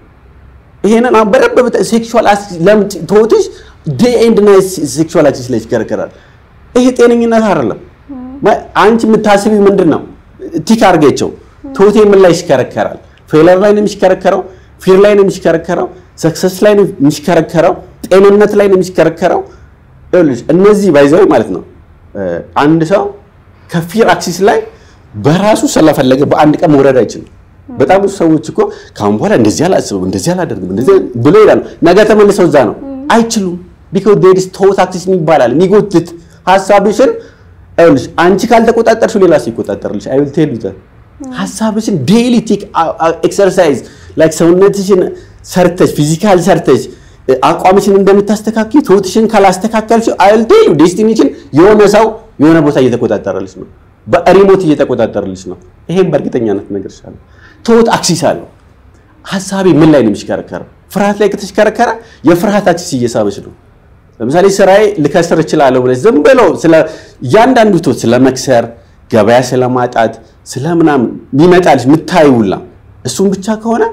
Speaker 2: ይሄንን በደንብ ሴክሹዋል ለምን ትሁትሽ ዴይ ኤንድ ናይት ሴክሹዋል አክሲስ ላይ ይሽከረከራል። ይሄ ጤነኝነት አይደለም። አንቺ የምታስቢ ምንድን ነው? ቲክ አድርገቸው። ትሁቴ ምን ላይ ይሽከረከራል? ፌለር ላይ ነው የሚሽከረከረው፣ ፊር ላይ ነው የሚሽከረከረው፣ ሰክሰስ ላይ ነው የሚሽከረከረው፣ ጤንነት ላይ ነው የሚሽከረከረው። ይኸውልሽ እነዚህ ባይዘው ማለት ነው አንድ ሰው ከፊር አክሲስ ላይ በራሱ ስለፈለገ በአንድ ቀን መውረድ አይችልም። በጣም ብዙ ሰዎች እኮ ካሁን በኋላ እንደዚህ አላስብም፣ እንደዚህ አላደርግም፣ እንደዚህ ብሎ ይላሉ። ነገ ተመልሰው እዛ ነው። አይችሉም። ቢኮዝ ዴር ኢዝ ቶት አክሲስ ይባላል። የሚጎትት ሀሳብሽን ይኸውልሽ አንቺ ካልተቆጣጠርሽው ሌላ ሰው ይቆጣጠርልሽ። አይ ዊል ቴል ዩ ዛት ሀሳብሽን ዴይሊ ቴክ ኤክሰርሳይዝ ላይክ ሰውነትሽን ሰርተሽ ፊዚካል ሰርተሽ አቋምሽን እንደምታስተካክል ትሁትሽን ካላስተካከልሽው አይ ዊል ቴል ዩ ዴስቲኒሽን የሆነ ሰው የሆነ ቦታ እየተቆጣጠረልሽ ነው፣ በሪሞት እየተቆጣጠረልሽ ነው። ይሄን በእርግጠኛነት እነግርሻለሁ። ትሁት አክሲስ አለው። ሀሳቤ ምን ላይ ነው የሚሽከረከረው? ፍርሃት ላይ ከተሽከረከረ የፍርሃት አክሲስ እየሳበች ነው። ለምሳሌ ስራዬ ልከስር እችላለሁ ብለሽ ዝም ብሎ ስለ እያንዳንዱ ትሁት ስለ መክሰር፣ ገበያ ስለማጣት፣ ስለ ምናምን የሚመጣልሽ የምታይውላ እሱም ብቻ ከሆነ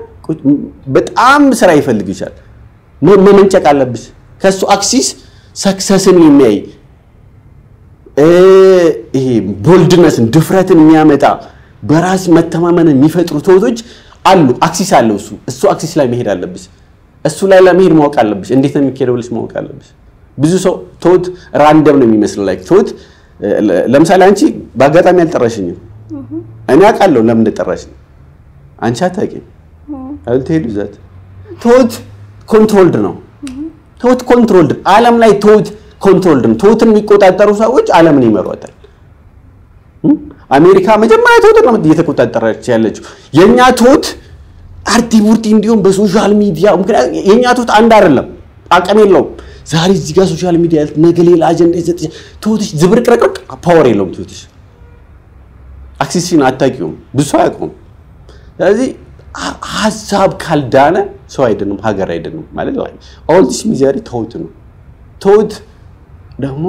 Speaker 2: በጣም ስራ ይፈልግሻል። መመንጨቅ አለብሽ። ከእሱ አክሲስ ሰክሰስን የሚያይ ይሄ ቦልድነስን ድፍረትን የሚያመጣ በራስ መተማመንን የሚፈጥሩ ትሁቶች አሉ። አክሲስ አለው እሱ እሱ አክሲስ ላይ መሄድ አለብሽ። እሱ ላይ ለመሄድ ማወቅ አለብሽ። እንዴት ነው የሚካሄደው ብለሽ ማወቅ አለብሽ። ብዙ ሰው ትሁት ራንደም ነው የሚመስለው። ላይ ትሁት ለምሳሌ አንቺ በአጋጣሚ አልጠራሽኝም። እኔ አውቃለሁ ለምን እንደጠራሽኝ፣ አንቺ አታውቂም። አልተሄዱ ዛት ትሁት ኮንትሮልድ ነው። ትሁት ኮንትሮልድ ዓለም ላይ ትሁት ኮንትሮልድ ነው። ትሁትን የሚቆጣጠሩ ሰዎች ዓለምን ይመሯታል። አሜሪካ መጀመሪያ ትሁት ነው እየተቆጣጠረች ያለችው። የኛ ትሁት አርቲ ቡርቲ እንዲሁም በሶሻል ሚዲያ ምክንያት የኛ ትሁት አንድ አይደለም፣ አቅም የለውም። ዛሬ እዚህ ጋር ሶሻል ሚዲያ ነገ ሌላ አጀንዳ ይሰጥሽ። ትሁትሽ ዝብርቅርቅርቅ ፓወር የለውም። ትሁትሽ አክሲስሽን አታውቂውም፣ ብዙ ሰው አያውቀውም። ስለዚህ ሀሳብ ካልዳነ ሰው አይደንም፣ ሀገር አይደንም ማለት ነው። ኦል ዲስ ሚዘሪ ትሁት ነው። ትሁት ደግሞ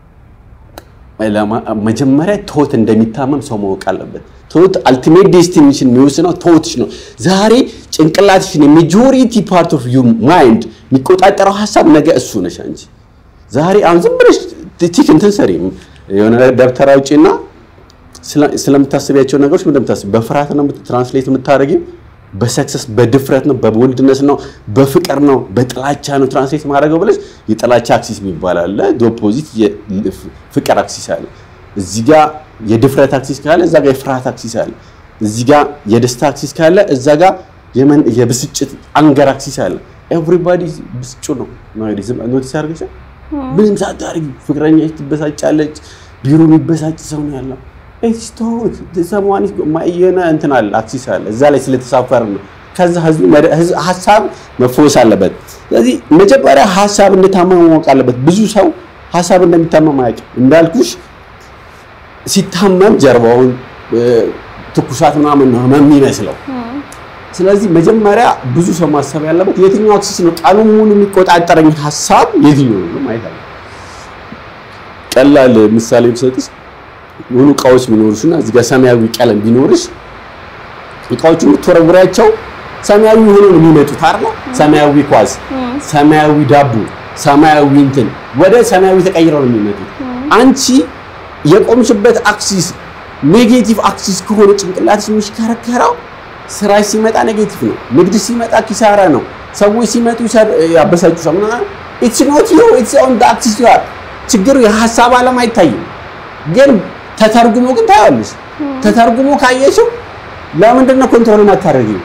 Speaker 2: መጀመሪያ ትሁት እንደሚታመም ሰው ማወቅ አለበት። ትሁት አልቲሜት ዴስቲኔሽን የሚወስነው ትሁትሽ ነው። ዛሬ ጭንቅላትሽን የሜጆሪቲ ፓርት ኦፍ ዩ ማይንድ የሚቆጣጠረው ሀሳብ ነገ እሱ ነሽ አንቺ። ዛሬ አሁን ዝም ብለሽ ቲክ እንትን ሰሪ የሆነ ደብተር አውጪና ስለምታስቢያቸው ነገሮች እንደምታስቢ በፍርሃት ነው ትራንስሌት የምታደርጊው በሰክሰስ በድፍረት ነው በቦልድነስ ነው በፍቅር ነው በጥላቻ ነው ትራንስሌት ማድረገው ብለሽ የጥላቻ አክሲስ የሚባል አለ። ኦፖዚት ፍቅር አክሲስ አለ። እዚህ ጋ የድፍረት አክሲስ ካለ እዛ ጋ የፍርሃት አክሲስ አለ። እዚህ ጋ የደስታ አክሲስ ካለ እዛ ጋ የብስጭት አንገር አክሲስ አለ። ኤቭሪባዲ ብስጩ ነው ኖቲስ አድርገሻል? ምንም ሳታደርጊ ፍቅረኛ ትበሳጫለች፣ ቢሮ የሚበሳጭ ሰው ነው ያለው። ስቶት ሰማኒ የሆነ እንትን አለ አክሲስ አለ እዛ ላይ ስለተሳፈር ነው። ከዛ ህዝቡ ሀሳብ መፈወስ አለበት። ስለዚህ መጀመሪያ ሀሳብ እንደታመመ ማወቅ አለበት። ብዙ ሰው ሀሳብ እንደሚታመም አያውቅም። እንዳልኩሽ ሲታመም ጀርባውን ትኩሳት ምናምን ነው ህመም የሚመስለው። ስለዚህ መጀመሪያ ብዙ ሰው ማሰብ ያለበት የትኛው አክሲስ ነው ቀኑን ሙሉ የሚቆጣጠረኝ ሀሳብ የትኛው ነው ማየት አለ። ቀላል ምሳሌ ብሰጥሽ ሙሉ እቃዎች ቢኖሩሽና እዚህ ጋር ሰማያዊ ቀለም ቢኖርሽ እቃዎቹ የምትወረውሪያቸው ሰማያዊ ሆኖ ነው የሚመጡት አይደል? ሰማያዊ ኳስ፣ ሰማያዊ ዳቦ፣ ሰማያዊ እንትን ወደ ሰማያዊ ተቀይረው ነው የሚመጡት። አንቺ የቆምሽበት አክሲስ ኔጌቲቭ አክሲስ ከሆነ ጭንቅላትሽ የሚሽከረከረው ስራሽ ሲመጣ ኔጌቲቭ ነው። ንግድ ሲመጣ ኪሳራ ነው። ሰዎች ሲመጡ ያበሳጩሻል ምናምን። ኢትስ ኖት ዩ ኢትስ ኦን ዘ አክሲስ ዩ አር። ችግሩ የሀሳብ ዓለም አይታይም፣ ግን ተተርጉሞ ግን ታያለሽ። ተተርጉሞ ካየሽው ለምንድን ነው ኮንትሮል የማታደርጊው?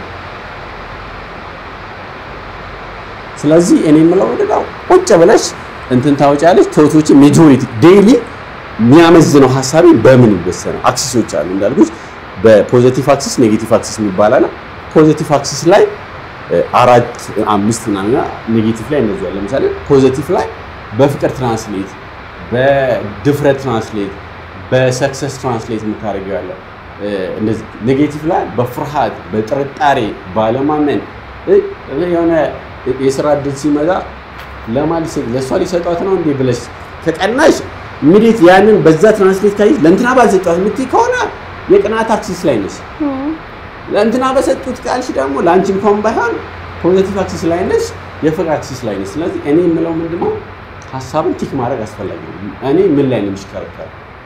Speaker 2: ስለዚህ እኔ የምለው ወደዳው ቁጭ ብለሽ እንትን ታወጫለሽ። ቶቶች ሜጆሪቲ ዴይሊ የሚያመዝነው ሀሳቤ በምን ይወሰናል? አክሲሶች አሉ እንዳልኩሽ በፖዚቲቭ አክሲስ ኔጌቲቭ አክሲስ የሚባል አለ። ፖዚቲቭ አክሲስ ላይ አራት አምስት ምናምን ኔጌቲቭ ላይ እንደዚህ ያለ ለምሳሌ ፖዚቲቭ ላይ በፍቅር ትራንስሌት፣ በድፍረት ትራንስሌት፣ በሰክሰስ ትራንስሌት የምታደርገው ያለ እንደዚህ ኔጌቲቭ ላይ በፍርሃት፣ በጥርጣሬ፣ ባለማመን የሆነ የስራ እድል ሲመጣ ለማን ለእሷ ሊሰጧት ነው እንዴ ብለሽ ከቀናሽ ኢሚዲየት ያንን በዛ ትራንስሌት ካይሽ ለእንትና ባልሰጧት የምትይ ከሆነ የቅናት አክሲስ ላይ ነሽ። ለእንትና በሰጡት ቃልሽ ደግሞ ለአንቺ እንኳን ባይሆን ፖዚቲቭ አክሲስ ላይ ነሽ፣ የፍቅር አክሲስ ላይ ነሽ። ስለዚህ እኔ የምለው ምንድነው ሀሳብን ቲክ ማድረግ አስፈላጊ ነው። እኔ ምን ላይ ነው የሚሽከረከር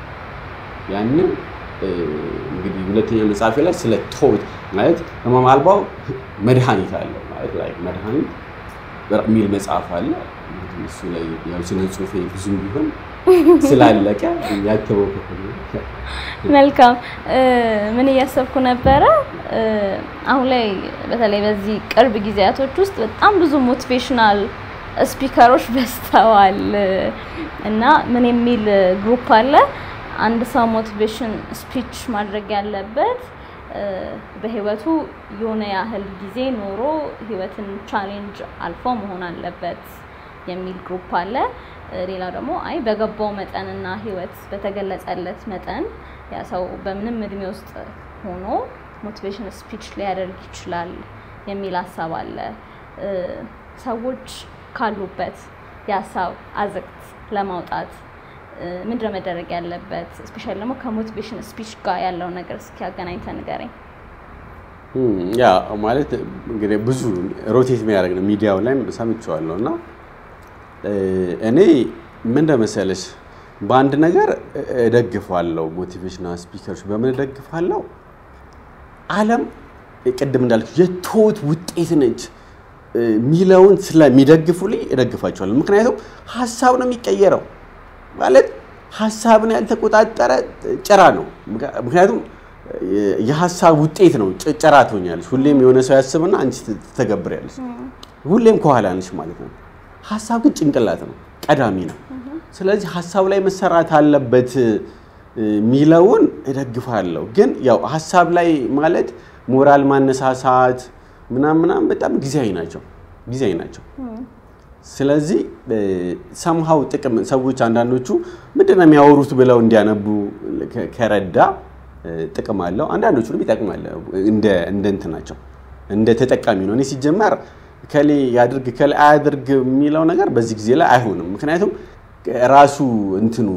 Speaker 2: ያንን እንግዲህ ሁለተኛ መጽሐፌ ላይ ስለ ቶት ማለት ህመም አልባው መድኃኒት አለው ማለት ላይ መድኃኒት የሚል መጽሐፍ አለ። እሱ ላይ ያው ስነ ጽሁፌ ብዙም ቢሆን ስላለቀ ያተበው ክፍል
Speaker 1: መልካም። ምን እያሰብኩ ነበረ፣ አሁን ላይ በተለይ በዚህ ቅርብ ጊዜያቶች ውስጥ በጣም ብዙ ሞቲቬሽናል ስፒከሮች በዝተዋል እና ምን የሚል ግሩፕ አለ አንድ ሰው ሞቲቬሽን ስፒች ማድረግ ያለበት በህይወቱ የሆነ ያህል ጊዜ ኖሮ ህይወትን ቻሌንጅ አልፎ መሆን አለበት የሚል ግሩፕ አለ። ሌላው ደግሞ አይ በገባው መጠንና ህይወት በተገለጸለት መጠን ያ ሰው በምንም እድሜ ውስጥ ሆኖ ሞቲቬሽን ስፒች ሊያደርግ ይችላል የሚል ሀሳብ አለ። ሰዎች ካሉበት የሀሳብ አዘቅት ለማውጣት ምንድነው መደረግ ያለበት? ስፔሻሊ ደግሞ ከሞቲቬሽን ስፒች ጋር ያለው ነገር እስኪ አገናኝተን ንገረኝ።
Speaker 2: ያ ማለት እንግዲህ ብዙ ሮቴት የሚያደርግ ነው ሚዲያው ላይ ሰምቼዋለሁ እና እኔ ምን እንደመሰለሽ በአንድ ነገር እደግፋለሁ። ሞቲቬሽናል ስፒከሮች በምን እደግፋለሁ? ዓለም ቅድም እንዳልኩ የትሁት ውጤት ነች ሚለውን ስለሚደግፉልኝ እደግፋቸዋለሁ። ምክንያቱም ሀሳብ ነው የሚቀየረው ማለት ሀሳብን ያልተቆጣጠረ ጭራ ነው። ምክንያቱም የሀሳብ ውጤት ነው። ጭራ ትሆኛለሽ። ሁሌም የሆነ ሰው ያስብና አንቺ ትተገብሪያለሽ። ሁሌም ከኋላ ነሽ ማለት ነው። ሀሳብ ግን ጭንቅላት ነው፣ ቀዳሚ ነው። ስለዚህ ሀሳብ ላይ መሰራት አለበት ሚለውን እደግፋለሁ። ግን ያው ሀሳብ ላይ ማለት ሞራል ማነሳሳት ምናምን ምናምን በጣም ጊዜያዊ ናቸው ጊዜያዊ ናቸው። ስለዚህ ሰምሃው ጥቅም ሰዎች አንዳንዶቹ ምንድን ነው የሚያወሩት ብለው እንዲያነቡ ከረዳ ጥቅም አለው። አንዳንዶቹንም ይጠቅማል። እንደ እንትን ናቸው እንደ ተጠቃሚ ነው። እኔ ሲጀመር ከሌ ያድርግ ከሌ አያድርግ የሚለው ነገር በዚህ ጊዜ ላይ አይሆንም። ምክንያቱም ራሱ እንትኑ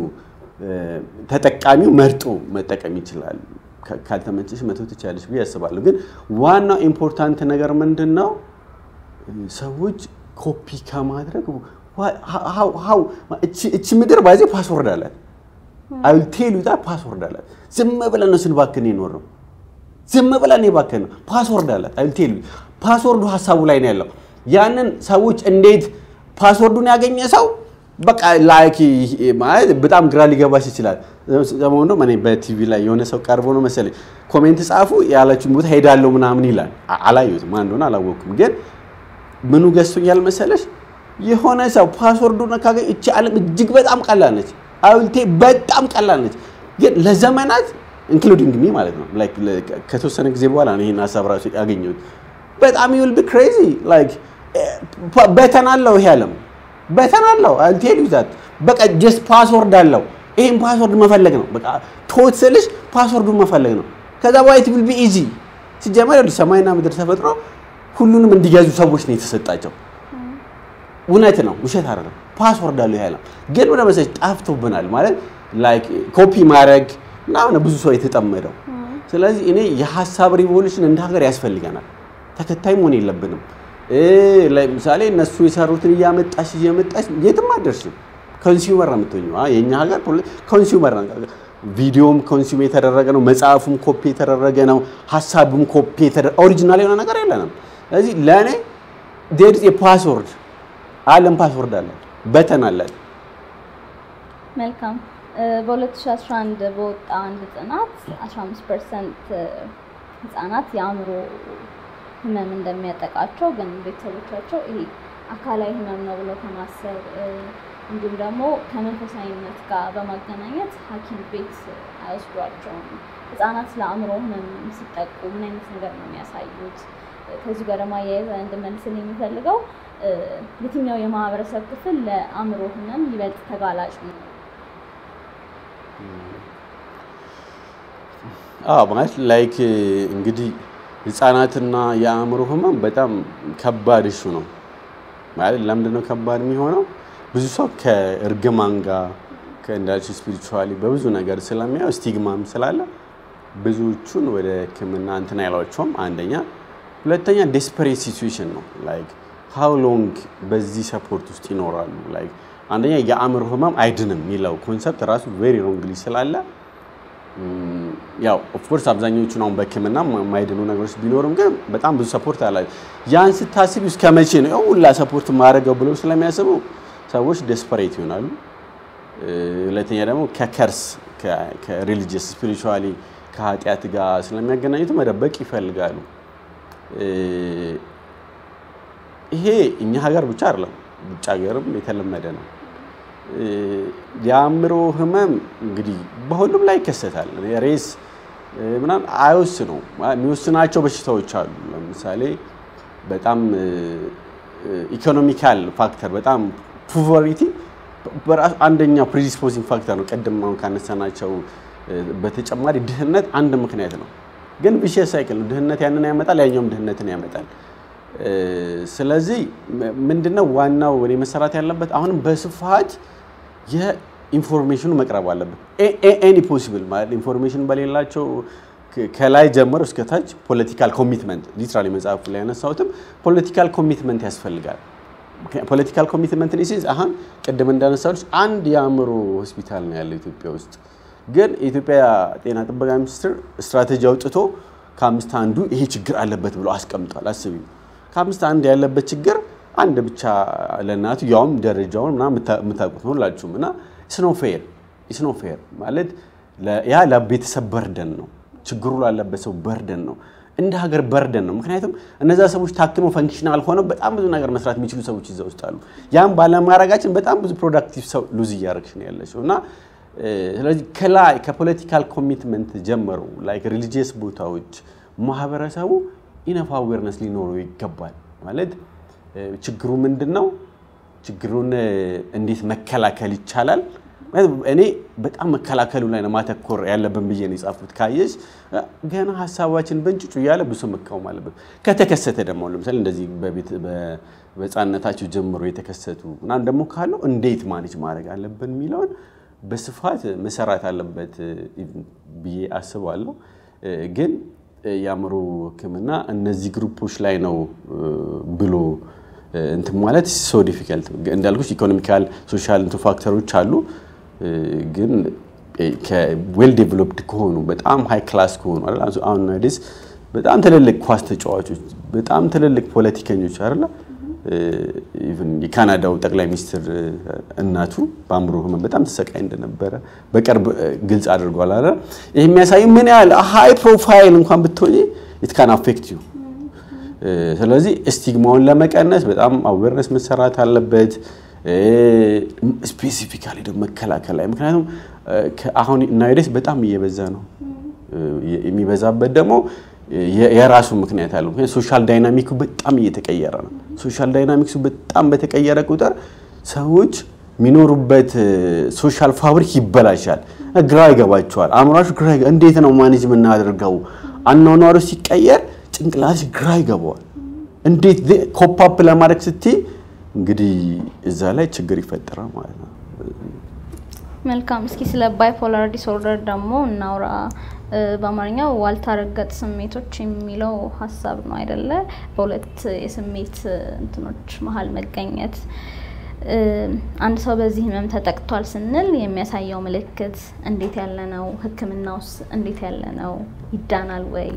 Speaker 2: ተጠቃሚው መርጦ መጠቀም ይችላል። ካልተመቸሽ መተው ትችላለሽ ብዬ አስባለሁ። ግን ዋናው ኢምፖርታንት ነገር ምንድን ነው ሰዎች ኮፒ ከማድረግ እቺ ምድር ባዜ ፓስወርድ አላት። አልቴሉ ዛ ፓስወርድ አላት። ዝም ብለን ነው ስንባክን የኖር ነው። ዝም ብለን የባክን ነው። ፓስወርድ አላት። አልቴሉ ፓስወርዱ ሀሳቡ ላይ ነው ያለው። ያንን ሰዎች እንዴት ፓስወርዱን ያገኘ ሰው በቃ ላይክ ማለት በጣም ግራ ሊገባሽ ይችላል። ሰሞኑን እኔ በቲቪ ላይ የሆነ ሰው ቀርቦ ነው መሰለኝ ኮሜንት ጻፉ ያላችሁን ቦታ ሄዳለሁ ምናምን ይላል። አላየሁትም፣ ማን እንደሆነ አላወቅኩም። ግን ምኑ ገዝቶኛል መሰለሽ? የሆነ ሰው ፓስወርዱን ካገኘ እቺ ዓለም እጅግ በጣም ቀላል ነች። አውልቴ በጣም ቀላል ነች። ግን ለዘመናት ኢንክሉዲንግ ሚ ማለት ነው ላይክ ከተወሰነ ጊዜ በኋላ ነው ይሄን ሀሳብ ራሱ ያገኘሁት። በጣም ዩል ቢ ክሬዚ ላይክ በተን አለው ይሄ ዓለም በተን አለው አልቴል ዩዛት በቃ ጀስት ፓስወርድ አለው። ይሄን ፓስወርድ መፈለግ ነው በቃ ቶት ስልሽ ፓስወርዱን መፈለግ ነው። ከዛ በኋላ ኢት ዊል ቢ ኢዚ ሲጀመር ያሉ ሰማይና ምድር ተፈጥሮ ሁሉንም እንዲገዙ ሰዎች ነው የተሰጣቸው። እውነት ነው፣ ውሸት አይደለም። ፓስወርድ አለው ይሄ ዓለም ግን ወደ መሰለሽ ጠፍቶብናል ማለት ላይክ ኮፒ ማድረግ ምናምን ብዙ ሰው የተጠመደው። ስለዚህ እኔ የሀሳብ ሪቮሉሽን እንደ ሀገር ያስፈልገናል። ተከታይ መሆን የለብንም። ለምሳሌ እነሱ የሰሩትን እያመጣሽ እየመጣሽ የትም አደርስም። ኮንሱመር ነው የምትሆኚው። የእኛ ሀገር ኮንሱመር ነው። ቪዲዮም ኮንሱም የተደረገ ነው። መጽሐፉም ኮፒ የተደረገ ነው። ሀሳቡም ኮፒ የተደረገ ኦሪጂናል የሆነ ነገር የለንም። ስለዚህ ለእኔ ዴር ኢዝ ፓስወርድ አለም ፓስወርድ አለ በተን አለ።
Speaker 1: መልካም በ2011 በወጣ አንድ ጥናት 15 ፐርሰንት ህጻናት የአእምሮ ህመም እንደሚያጠቃቸው ግን ቤተሰቦቻቸው ይሄ አካላዊ ህመም ነው ብለው ከማሰብ እንዲሁም ደግሞ ከመንፈሳዊነት ጋር በማገናኘት ሐኪም ቤት አይወስዷቸውም። ህጻናት ለአእምሮ ህመም ሲጠቁ ምን አይነት ነገር ነው የሚያሳዩት? ከዚህ ጋር ደግሞ አያይዘ እንድመልስልኝ የሚፈልገው የትኛው የማህበረሰብ ክፍል ለአእምሮ ህመም ይበልጥ ተጋላጭ ነው?
Speaker 2: አዎ ማለት ላይክ እንግዲህ ህፃናትና የአእምሮ ህመም በጣም ከባድ እሹ ነው። ማለት ለምንድን ነው ከባድ የሚሆነው? ብዙ ሰው ከእርግማን ጋር ከእንዳልሽ ስፒሪቹዋሊ በብዙ ነገር ስለሚያው ስቲግማም ስላለ ብዙዎቹን ወደ ህክምና እንትን አይሏቸውም። አንደኛ፣ ሁለተኛ ዴስፐሬት ሲቹዌሽን ነው። ላይክ ሃው ሎንግ በዚህ ሰፖርት ውስጥ ይኖራሉ? ላይክ አንደኛ የአእምሮ ህመም አይድንም የሚለው ኮንሰፕት ራሱ ቬሪ ሮንግሊ ስላለ ያው ኦፍኮርስ አብዛኞቹን አሁን በህክምና የማይድኑ ነገሮች ቢኖርም ግን በጣም ብዙ ሰፖርት አላቸው። ያን ስታስቢ እስከ መቼ ነው ሁላ ሰፖርት ማድረገው ብለው ስለሚያስቡ ሰዎች ዴስፐሬት ይሆናሉ። ሁለተኛ ደግሞ ከከርስ ከሪሊጂየስ ስፒሪቹዋሊ ከኃጢአት ጋር ስለሚያገናኙት መደበቅ ይፈልጋሉ። ይሄ እኛ ሀገር ብቻ አይደለም፣ ውጭ ሀገርም የተለመደ ነው። የአእምሮ ህመም እንግዲህ በሁሉም ላይ ይከሰታል። ሬስ ምናምን አይወስኑ የሚወስናቸው በሽታዎች አሉ። ለምሳሌ በጣም ኢኮኖሚካል ፋክተር በጣም ፑቨሪቲ በራሱ አንደኛው ፕሪዲስፖዚንግ ፋክተር ነው። ቅድም አሁን ካነሳናቸው በተጨማሪ ድህነት አንድ ምክንያት ነው። ግን ቪሸስ ሳይክል ነው። ድህነት ያንን ያመጣል፣ ያኛውም ድህነትን ያመጣል። ስለዚህ ምንድነው ዋናው እኔ መሰራት ያለበት አሁንም በስፋት የኢንፎርሜሽኑ መቅረብ አለበት። ኤኒ ፖሲብል ማለት ኢንፎርሜሽን በሌላቸው ከላይ ጀምሮ እስከ ታች ፖለቲካል ኮሚትመንት ሊትራሊ መጽሐፉ ላይ ያነሳሁትም ፖለቲካል ኮሚትመንት ያስፈልጋል። ፖለቲካል ኮሚትመንት ሴንስ አሁን ቅድም እንዳነሳሁት አንድ የአእምሮ ሆስፒታል ነው ያለው ኢትዮጵያ ውስጥ። ግን የኢትዮጵያ ጤና ጥበቃ ሚኒስቴር ስትራቴጂ አውጥቶ ከአምስት አንዱ ይሄ ችግር አለበት ብሎ አስቀምጧል። አስቢ ከአምስት አንድ ያለበት ችግር አንድ ብቻ ለእናቱ ያውም ደረጃውን ምናምን የምታውቁት ነው ሁላችሁም። እና ስኖ ፌር ስኖ ፌር ማለት ያ ለቤተሰብ በርደን ነው፣ ችግሩ ላለበት ሰው በርደን ነው፣ እንደ ሀገር በርደን ነው። ምክንያቱም እነዛ ሰዎች ታክመው ፈንክሽናል ሆነው በጣም ብዙ ነገር መስራት የሚችሉ ሰዎች እዛ ውስጥ አሉ። ያም ባለማድረጋችን በጣም ብዙ ፕሮዳክቲቭ ሰው ሉዝ እያደረግሽ ነው ያለችው እና ስለዚህ ከላይ ከፖለቲካል ኮሚትመንት ጀምሮ ላይክ ሪሊጂየስ ቦታዎች ማህበረሰቡ ኢነፍ አዌርነስ ሊኖረው ይገባል። ማለት ችግሩ ምንድን ነው? ችግሩን እንዴት መከላከል ይቻላል? እኔ በጣም መከላከሉ ላይ ነው ማተኮር ያለብን ብዬ ነው የጻፉት። ካየሽ ገና ሀሳባችን በእንጭጩ እያለ ብዙ መቃወም አለበት። ከተከሰተ ደግሞ ለምሳሌ እንደዚህ በህፃንነታቸው ጀምሮ የተከሰቱ ምናምን ደግሞ ካለው እንዴት ማኔጅ ማድረግ አለብን የሚለውን በስፋት መሰራት አለበት ብዬ አስባለሁ። ግን የአእምሮ ሕክምና እነዚህ ግሩፖች ላይ ነው ብሎ እንትን ማለት ሶ ዲፊከልት እንዳልኩሽ ኢኮኖሚካል ሶሻል እንትን ፋክተሮች አሉ። ግን ዌል ዴቨሎፕድ ከሆኑ በጣም ሃይ ክላስ ከሆኑ አሁን ናይዴስ በጣም ትልልቅ ኳስ ተጫዋቾች፣ በጣም ትልልቅ ፖለቲከኞች አይደለ ኢቭን የካናዳው ጠቅላይ ሚኒስትር እናቱ በአእምሮ ህመም በጣም ተሰቃይ እንደነበረ በቅርብ ግልጽ አድርጓል። አለ ይህ የሚያሳዩ ምን ያህል ሃይ ፕሮፋይል እንኳን ብትሆኚ ኢት ካን አፌክት ዩ ስለዚህ ስቲግማውን ለመቀነስ በጣም አዌርነስ መሰራት አለበት። ስፔሲፊካሊ ደግሞ መከላከል ላይ ምክንያቱም አሁን ናይደስ በጣም እየበዛ ነው። የሚበዛበት ደግሞ የራሱ ምክንያት አለው። ምክንያቱም ሶሻል ዳይናሚኩ በጣም እየተቀየረ ነው። ሶሻል ዳይናሚክሱ በጣም በተቀየረ ቁጥር ሰዎች የሚኖሩበት ሶሻል ፋብሪክ ይበላሻል። ግራ ይገባቸዋል። አእምሯችሁ ግራ እንዴት ነው ማኔጅ የምናደርገው? አኗኗሩ ሲቀየር ጭንቅላትሽ ግራ ይገባዋል። እንዴት ኮፓፕ ለማድረግ ስትይ እንግዲህ እዛ ላይ ችግር ይፈጠራል ማለት ነው።
Speaker 1: መልካም። እስኪ ስለ ባይፖላር ዲስኦርደር ደግሞ እናውራ። በአማርኛው ዋልታ ረገጥ ስሜቶች የሚለው ሀሳብ ነው አይደለ? በሁለት የስሜት እንትኖች መሀል መገኘት። አንድ ሰው በዚህ ህመም ተጠቅቷል ስንል የሚያሳየው ምልክት እንዴት ያለ ነው? ሕክምናውስ እንዴት ያለ ነው? ይዳናል ወይ?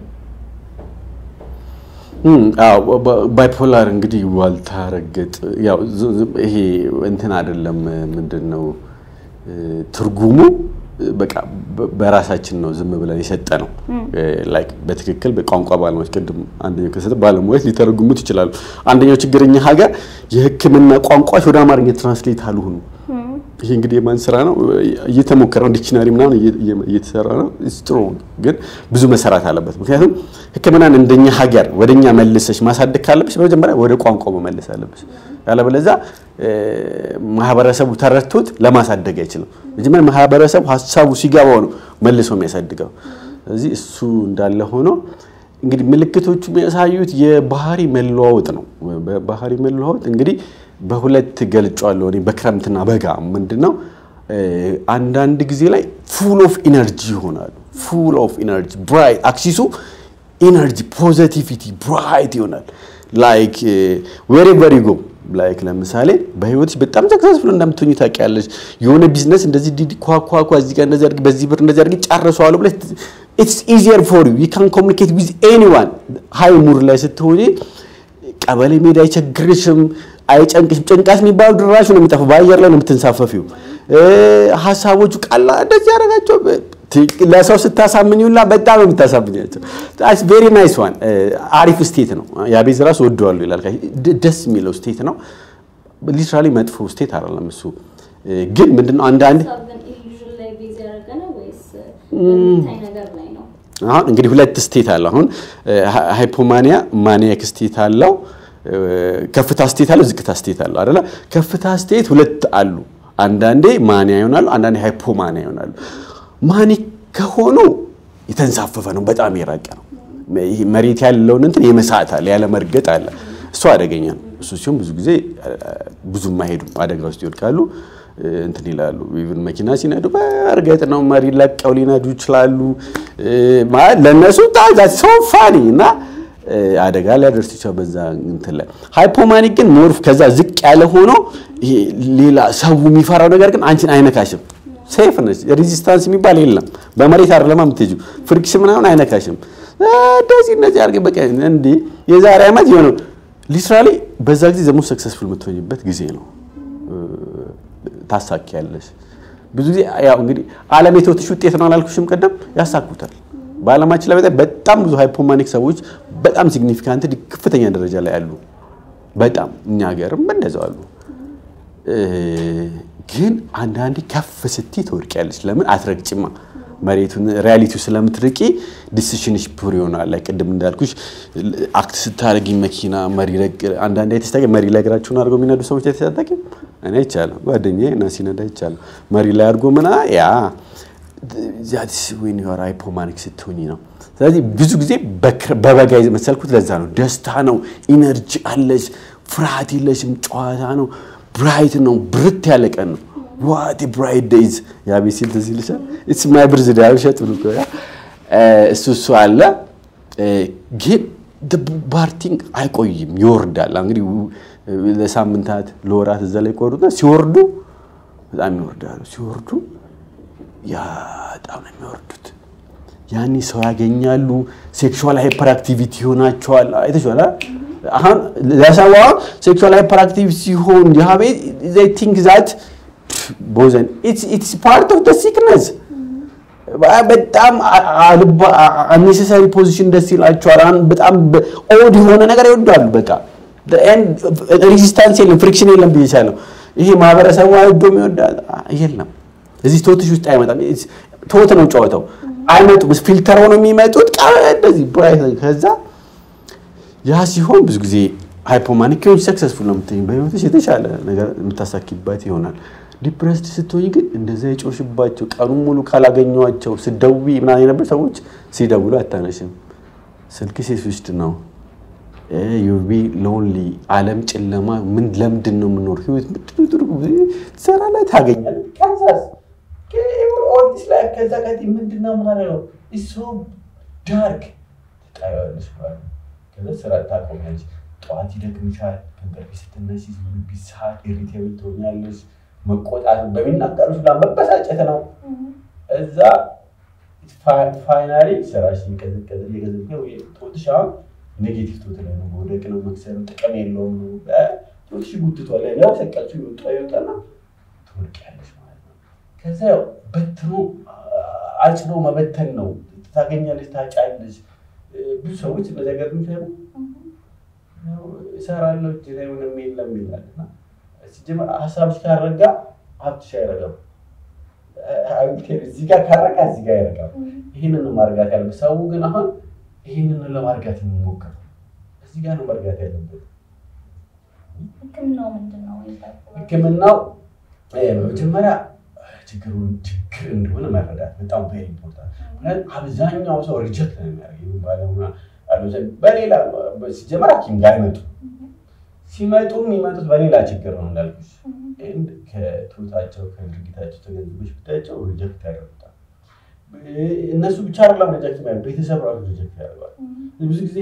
Speaker 2: ባይፖላር እንግዲህ ዋልታ ረገጥ ያው ይሄ እንትን አይደለም ምንድን ነው ትርጉሙ በቃ በራሳችን ነው ዝም ብለን የሰጠ ነው። ላይክ በትክክል በቋንቋ ባለሙያዎች ቅድም አንደኛው ከሰጠ ባለሙያዎች ሊተረጉሙት ይችላሉ። አንደኛው ችግር እኛ ሀገር የህክምና ቋንቋዎች ወደ አማርኛ ትራንስሌት አልሆኑ። ይሄ እንግዲህ የማን ስራ ነው? እየተሞከረ ነው። ዲክሽናሪ ምናምን እየተሰራ ነው። ጥሩ ግን ብዙ መሰራት አለበት። ምክንያቱም ህክምናን እንደኛ ሀገር ወደኛ መልሰሽ ማሳደግ ካለብሽ በመጀመሪያ ወደ ቋንቋው መመለስ አለብሽ። ያለበለዚያ ማህበረሰቡ ተረድቶት ለማሳደግ አይችልም። መጀመሪያ ማህበረሰቡ ሀሳቡ ሲገባው ነው መልሶ የሚያሳድገው። ስለዚህ እሱ እንዳለ ሆኖ እንግዲህ ምልክቶቹ የሚያሳዩት የባህሪ መለዋወጥ ነው። ባህሪ መለዋወጥ እንግዲህ በሁለት ገልጫዋለሁ እኔ በክረምትና በጋ ምንድነው አንዳንድ ጊዜ ላይ ፉል ኦፍ ኢነርጂ ይሆናሉ። ፉል ኦፍ ኢነርጂ ብራይት አክሲሱ ኢነርጂ ፖዘቲቪቲ ብራይት ይሆናል። ላይክ ዌሬቨር ዩ ጎ ላይክ ለምሳሌ በህይወትሽ በጣም ሰክሰስፉል እንደምትሆኚ ታውቂያለሽ። የሆነ ቢዝነስ እንደዚህ ዲዲ ኳኳኳ እዚህ ጋር እንደዚህ አድርጊ፣ በዚህ ብር እንደዚህ አድርጊ ጨርሰዋለሁ ብለሽ ኢትስ ኢዚየር ፎር ዩ ዩ ካን ኮሚኒኬት ዊዝ ኤኒዋን። ሃይ ሙድ ላይ ስትሆኚ ቀበሌ ሜዳ አይቸግርሽም፣ አይጨንቅሽም። ጭንቃት የሚባለው ድራሹ ነው የሚጠፋው፣ በአየር ላይ ነው የምትንሳፈፊው። ሀሳቦቹ ቃላ እንደዚህ ያደረጋቸው ለሰው ስታሳምኝላ በጣም ነው የምታሳምኛቸው። ቬሪ ናይስ ዋን አሪፍ ስቴት ነው። የአቤዝ ራሱ ወደዋለሁ ይላል። ደስ የሚለው ስቴት ነው። ሊትራሊ መጥፎ ስቴት አይደለም እሱ። ግን ምንድነው አንዳንድ አሁን እንግዲህ ሁለት ስቴት አለው። አሁን ሃይፖማኒያ ማኒያክ ስቴት አለው፣ ከፍታ ስቴት አለው፣ ዝቅታ ስቴት አለው አይደለ? ከፍታ ስቴት ሁለት አሉ። አንዳንዴ ማኒያ ይሆናሉ፣ አንዳንዴ ሃይፖማኒያ ይሆናሉ። ማኒክ ከሆኑ የተንሳፈፈ ነው፣ በጣም የራቀ ነው። መሬት ያለውን እንትን የመሳት አለ፣ ያለ መርገጥ አለ። እሱ አደገኛ ነው። እሱ ሲሆን ብዙ ጊዜ ብዙም አይሄዱም፣ አደጋ ውስጥ ይወድቃሉ፣ እንትን ይላሉ። ኢቭን መኪና ሲነዱ በእርግጥ ነው መሪ ለቀው ሊነዱ ይችላሉ። ለእነሱ ሰው ፋኒ እና አደጋ ሊያደርስ ይችላል በዛ እንትን ላይ። ሃይፖማኒክ ግን ሞርፍ ከዛ ዝቅ ያለ ሆኖ ሌላ ሰው የሚፈራው ነገር ግን አንቺን አይነካሽም። ሴፍ ነች። ሬዚስታንስ የሚባል የለም። በመሬት አይደለም የምትሄጂው። ፍሪክሽን ምናምን አይነካሽም። እንደዚህ እንደዚህ አድርገ በቃ እንዲ የዛሬ ዓመት የሆነ ሊትራሊ በዛ ጊዜ ዘሞ ሰክሰስፉል የምትሆኝበት ጊዜ ነው። ታሳኪያለሽ። ብዙ ጊዜ ያው እንግዲህ ዓለም የተወትሽ ውጤት ነው አላልኩሽም? ቀደም ያሳኩታል። በዓለማችን ላይ በጣም ብዙ ሃይፖማኒክ ሰዎች በጣም ሲግኒፊካንት ከፍተኛ ደረጃ ላይ አሉ። በጣም እኛ ሀገርም እንደዛው አሉ። ግን አንዳንዴ ከፍ ስቲ ትወድቂያለሽ። ለምን አትረግጭማ መሬቱን ሪያሊቲው ስለምትርቂ ዲሲሽንሽ ፑር ይሆናል። ላይ ቅድም እንዳልኩሽ አክት ስታደርጊ መኪና መሪ አንዳንዴ አይተስታቂ መሪ ላይ እግራቸውን አድርገው የሚነዱ ሰዎች አይተስታቂ እኔ አይቻለሁ። ጓደኛዬ እና ሲነዳ አይቻለሁ። መሪ ላይ አድርጎ ምና ያ ዛትስ ዌን ዩ አር ሃይፖማኒክ ስትሆኚ ነው። ስለዚህ ብዙ ጊዜ በበጋ መሰልኩት ለዛ ነው። ደስታ ነው፣ ኢነርጂ አለሽ፣ ፍርሃት የለሽም፣ ጨዋታ ነው፣ ብራይት ነው፣ ብርት ያለ ቀን ነው። ዋት ብራይት ዴይዝ የአቤት ሲል ትዝ ይልሻል። ኢትስ ማይ ብርዝ ዴይ አብሸት ብሎ እሱ እሱ አለ። ግን ባርቲንግ አይቆይም፣ ይወርዳል። እንግዲህ ለሳምንታት ለወራት እዛ ላይ ቆሩና ሲወርዱ በጣም ይወርዳሉ። ሲወርዱ ያ በጣም ነው የሚወርዱት። ያኔ ሰው ያገኛሉ። ሴክሹዋል ሃይፐር አክቲቪቲ ይሆናቸዋል። አይተሽዋል። አሁን ለሰው ሴክሹዋል ሃይፐር አክቲቪቲ ሲሆን የሀቤት ዘይ ቲንክ ዛት ቦዘን ኢትስ ፓርት ኦፍ ደ ሲክነስ በጣም አኔሴሳሪ ፖዚሽን ደስ ይላቸዋል። በጣም ኦድ የሆነ ነገር ይወዳሉ። በቃ ሬዚስታንስ የለም፣ ፍሪክሽን የለም ብዬሻለሁ። ይሄ ማህበረሰቡ አይወዶም ይወዳል የለም። እዚህ ቶትሽ ውስጥ አይመጣም። ቶት ነው ጨዋታው። አይመጡም፣ ፊልተር ሆነው የሚመጡት እንደዚህ ብራይት። ከዛ ያ ሲሆን ብዙ ጊዜ ሃይፖማኒክ ከሆንሽ ሰክሰስፉል ነው የምትይኝ፣ በህይወትሽ የተሻለ ነገር የምታሳኪበት ይሆናል። ዲፕረስድ ስትሆኝ ግን እንደዛ የጮሽባቸው ቀኑን ሙሉ ካላገኘኋቸው ስደውይ ምናምን የነበር ሰዎች ሲደውሉ አታነሽም፣ ስልክ ሴስዊችድ ነው ዩቢ ሎንሊ አለም ጨለማ። ምን ለምንድን ነው የምኖር? ህይወት ምንድን ትርጉም ትሰራ ላይ ታገኛለህ። ከዛስ ኦልዲስ ላይ ከዛ ቀጥ ምንድን ነው ማለት ነው ሶ ዳርክ ትጣያለሽ ማለት ከዛ ስራ ታቆሚያለሽ። ጠዋት ይደክምሻል። ከእንቅልፍሽ ስትነሺ ቢሳት ኢሪቴብል ትሆኛለሽ። መቆጣት በሚናገሩሽ ላይ መበሳጨት ነው። እዛ ፋይናሊ ስራሽ እየቀዘቀዘ እየቀዘቀዘ ቶትሽ አሁን ኔጌቲቭ ቶት ላይ ነው መውደቅ ነው መክሰር ጥቅም የለውም ነው ቶትሽ ጉትቷል ያው ሰቀልሽ ይወጣ ይወጣና ትወድቂያለሽ ማለት ነው። ከዛ ያው በትኖ አጭዶ መበተን ነው። ታገኛለሽ፣ ታጫለሽ። ብዙ ሰዎች በዘገር የሚሰሩ እሰራለሁ እጅ ላይ ምንም የለም ይላል እና ሲጀመር ሀሳብሽ ካረጋ ሀብትሽ አይረጋም። እዚህ ጋር ካረጋ እዚህ ጋር አይረጋም። ይህንን ማርጋት ያለበት ሰው ግን አሁን ይህንን ለማርጋት የሚሞክር እዚህ ጋር ነው መርጋት ያለበት።
Speaker 1: ህክምናው ምንድን ነው?
Speaker 2: ህክምናው በመጀመሪያ ችግሩን ችግር እንደሆነ መረዳት በጣም ቬሪ ኢምፖርታንት። ምክንያቱም አብዛኛው ሰው ሪጀክት ነው የሚያደርገው ባለሙያ በሌላ ሲጀመር ሐኪም ጋር አይመጡ ሲመጡ የሚመጡት በሌላ ችግር ነው እንዳልኩሽ። ከትሁታቸው ከድርጊታቸው ተገንዝበሽ ብታያቸው ሪጀክት ያደርጉታል። እነሱ ብቻ አይደለም ሪጀክት የሚያደርጉት ቤተሰብ ራሱ ሪጀክት ያደርጓል። ብዙ ጊዜ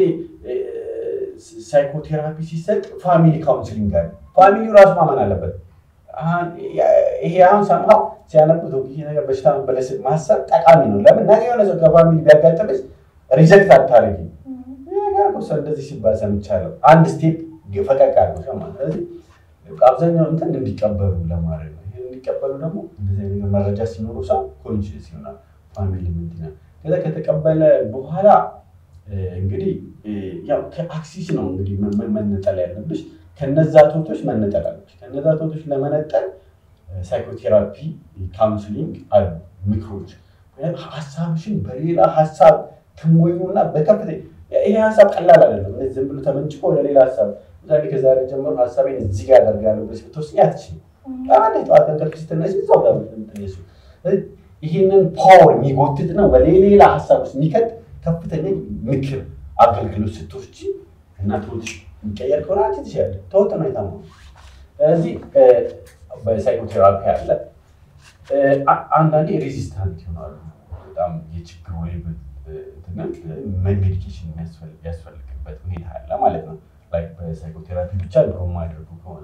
Speaker 2: ሳይኮቴራፒ ሲሰጥ ፋሚሊ ካውንስሊንግ ጋር ፋሚሊው ራሱ ማመን አለበት። ይሄ አሁን ሰምሃው ሲያነቡት ይሄ ነገር በሽታ መበለስ ማሰብ ጠቃሚ ነው። ለምን ነገ የሆነ ሰው ከፋሚሊ ቢያጋጥምሽ ሪጀክት አታደርጊ። ሰው እንደዚህ ሲባል ሰምቻለሁ። አንድ ስቴፕ ፈቀቅ አድርጎ ማለት ስለዚህ አብዛኛው እንትን እንዲቀበሉ ለማድረግ ነው። ይሄን እንዲቀበሉ ደግሞ እንደዚህ ነገር መረጃ ሲኖሩ ሰው ኮንሽስ ይሆናል። ፋሚሊ ምንድን ነው ከዛ ከተቀበለ በኋላ እንግዲህ ያው ከአክሲስ ነው እንግዲህ መነጠል ያለብሽ። ከነዛ ቶቶች መነጠል አለብሽ። ከነዛ ቶቶች ለመነጠል ሳይኮቴራፒ፣ ካውንስሊንግ አሉ ምክሮች። ሀሳብሽን በሌላ ሀሳብ ትሞዩና በከፍተ ይሄ ሀሳብ ቀላል አይደለም። ዝም ብሎ ተመንጭቆ ወደ ሌላ ሀሳብ ምሳሌ ከዛሬ ጀምሮ ሀሳቤን እዚህ ጋር አደርጋለሁ ብለሽ ብትወስኝ አትችይም። አንድ ጠዋት ከእንቅልፍ ስትነሺ እዛው ጋር ምትነሱ ይህንን ፓወር የሚጎትት ነው በሌላ ሀሳብ ውስጥ የሚከት ከፍተኛ ምክር አገልግሎት ስትወስጂ እና ትወትሽ የሚቀየር ከሆነ አንቺ ትችያለሽ። ተወጥ ነው የታመው። ስለዚህ በሳይኮቴራፒ አለ። አንዳንዴ ሬዚስታንት ይሆናሉ። በጣም የችግሩ ሌብል ሜዲኬሽን የሚያስፈልግበት ሁኔታ አለ ማለት ነው። በሳይኮቴራፒ ብቻ ድሮ የማያደርጉ ከሆነ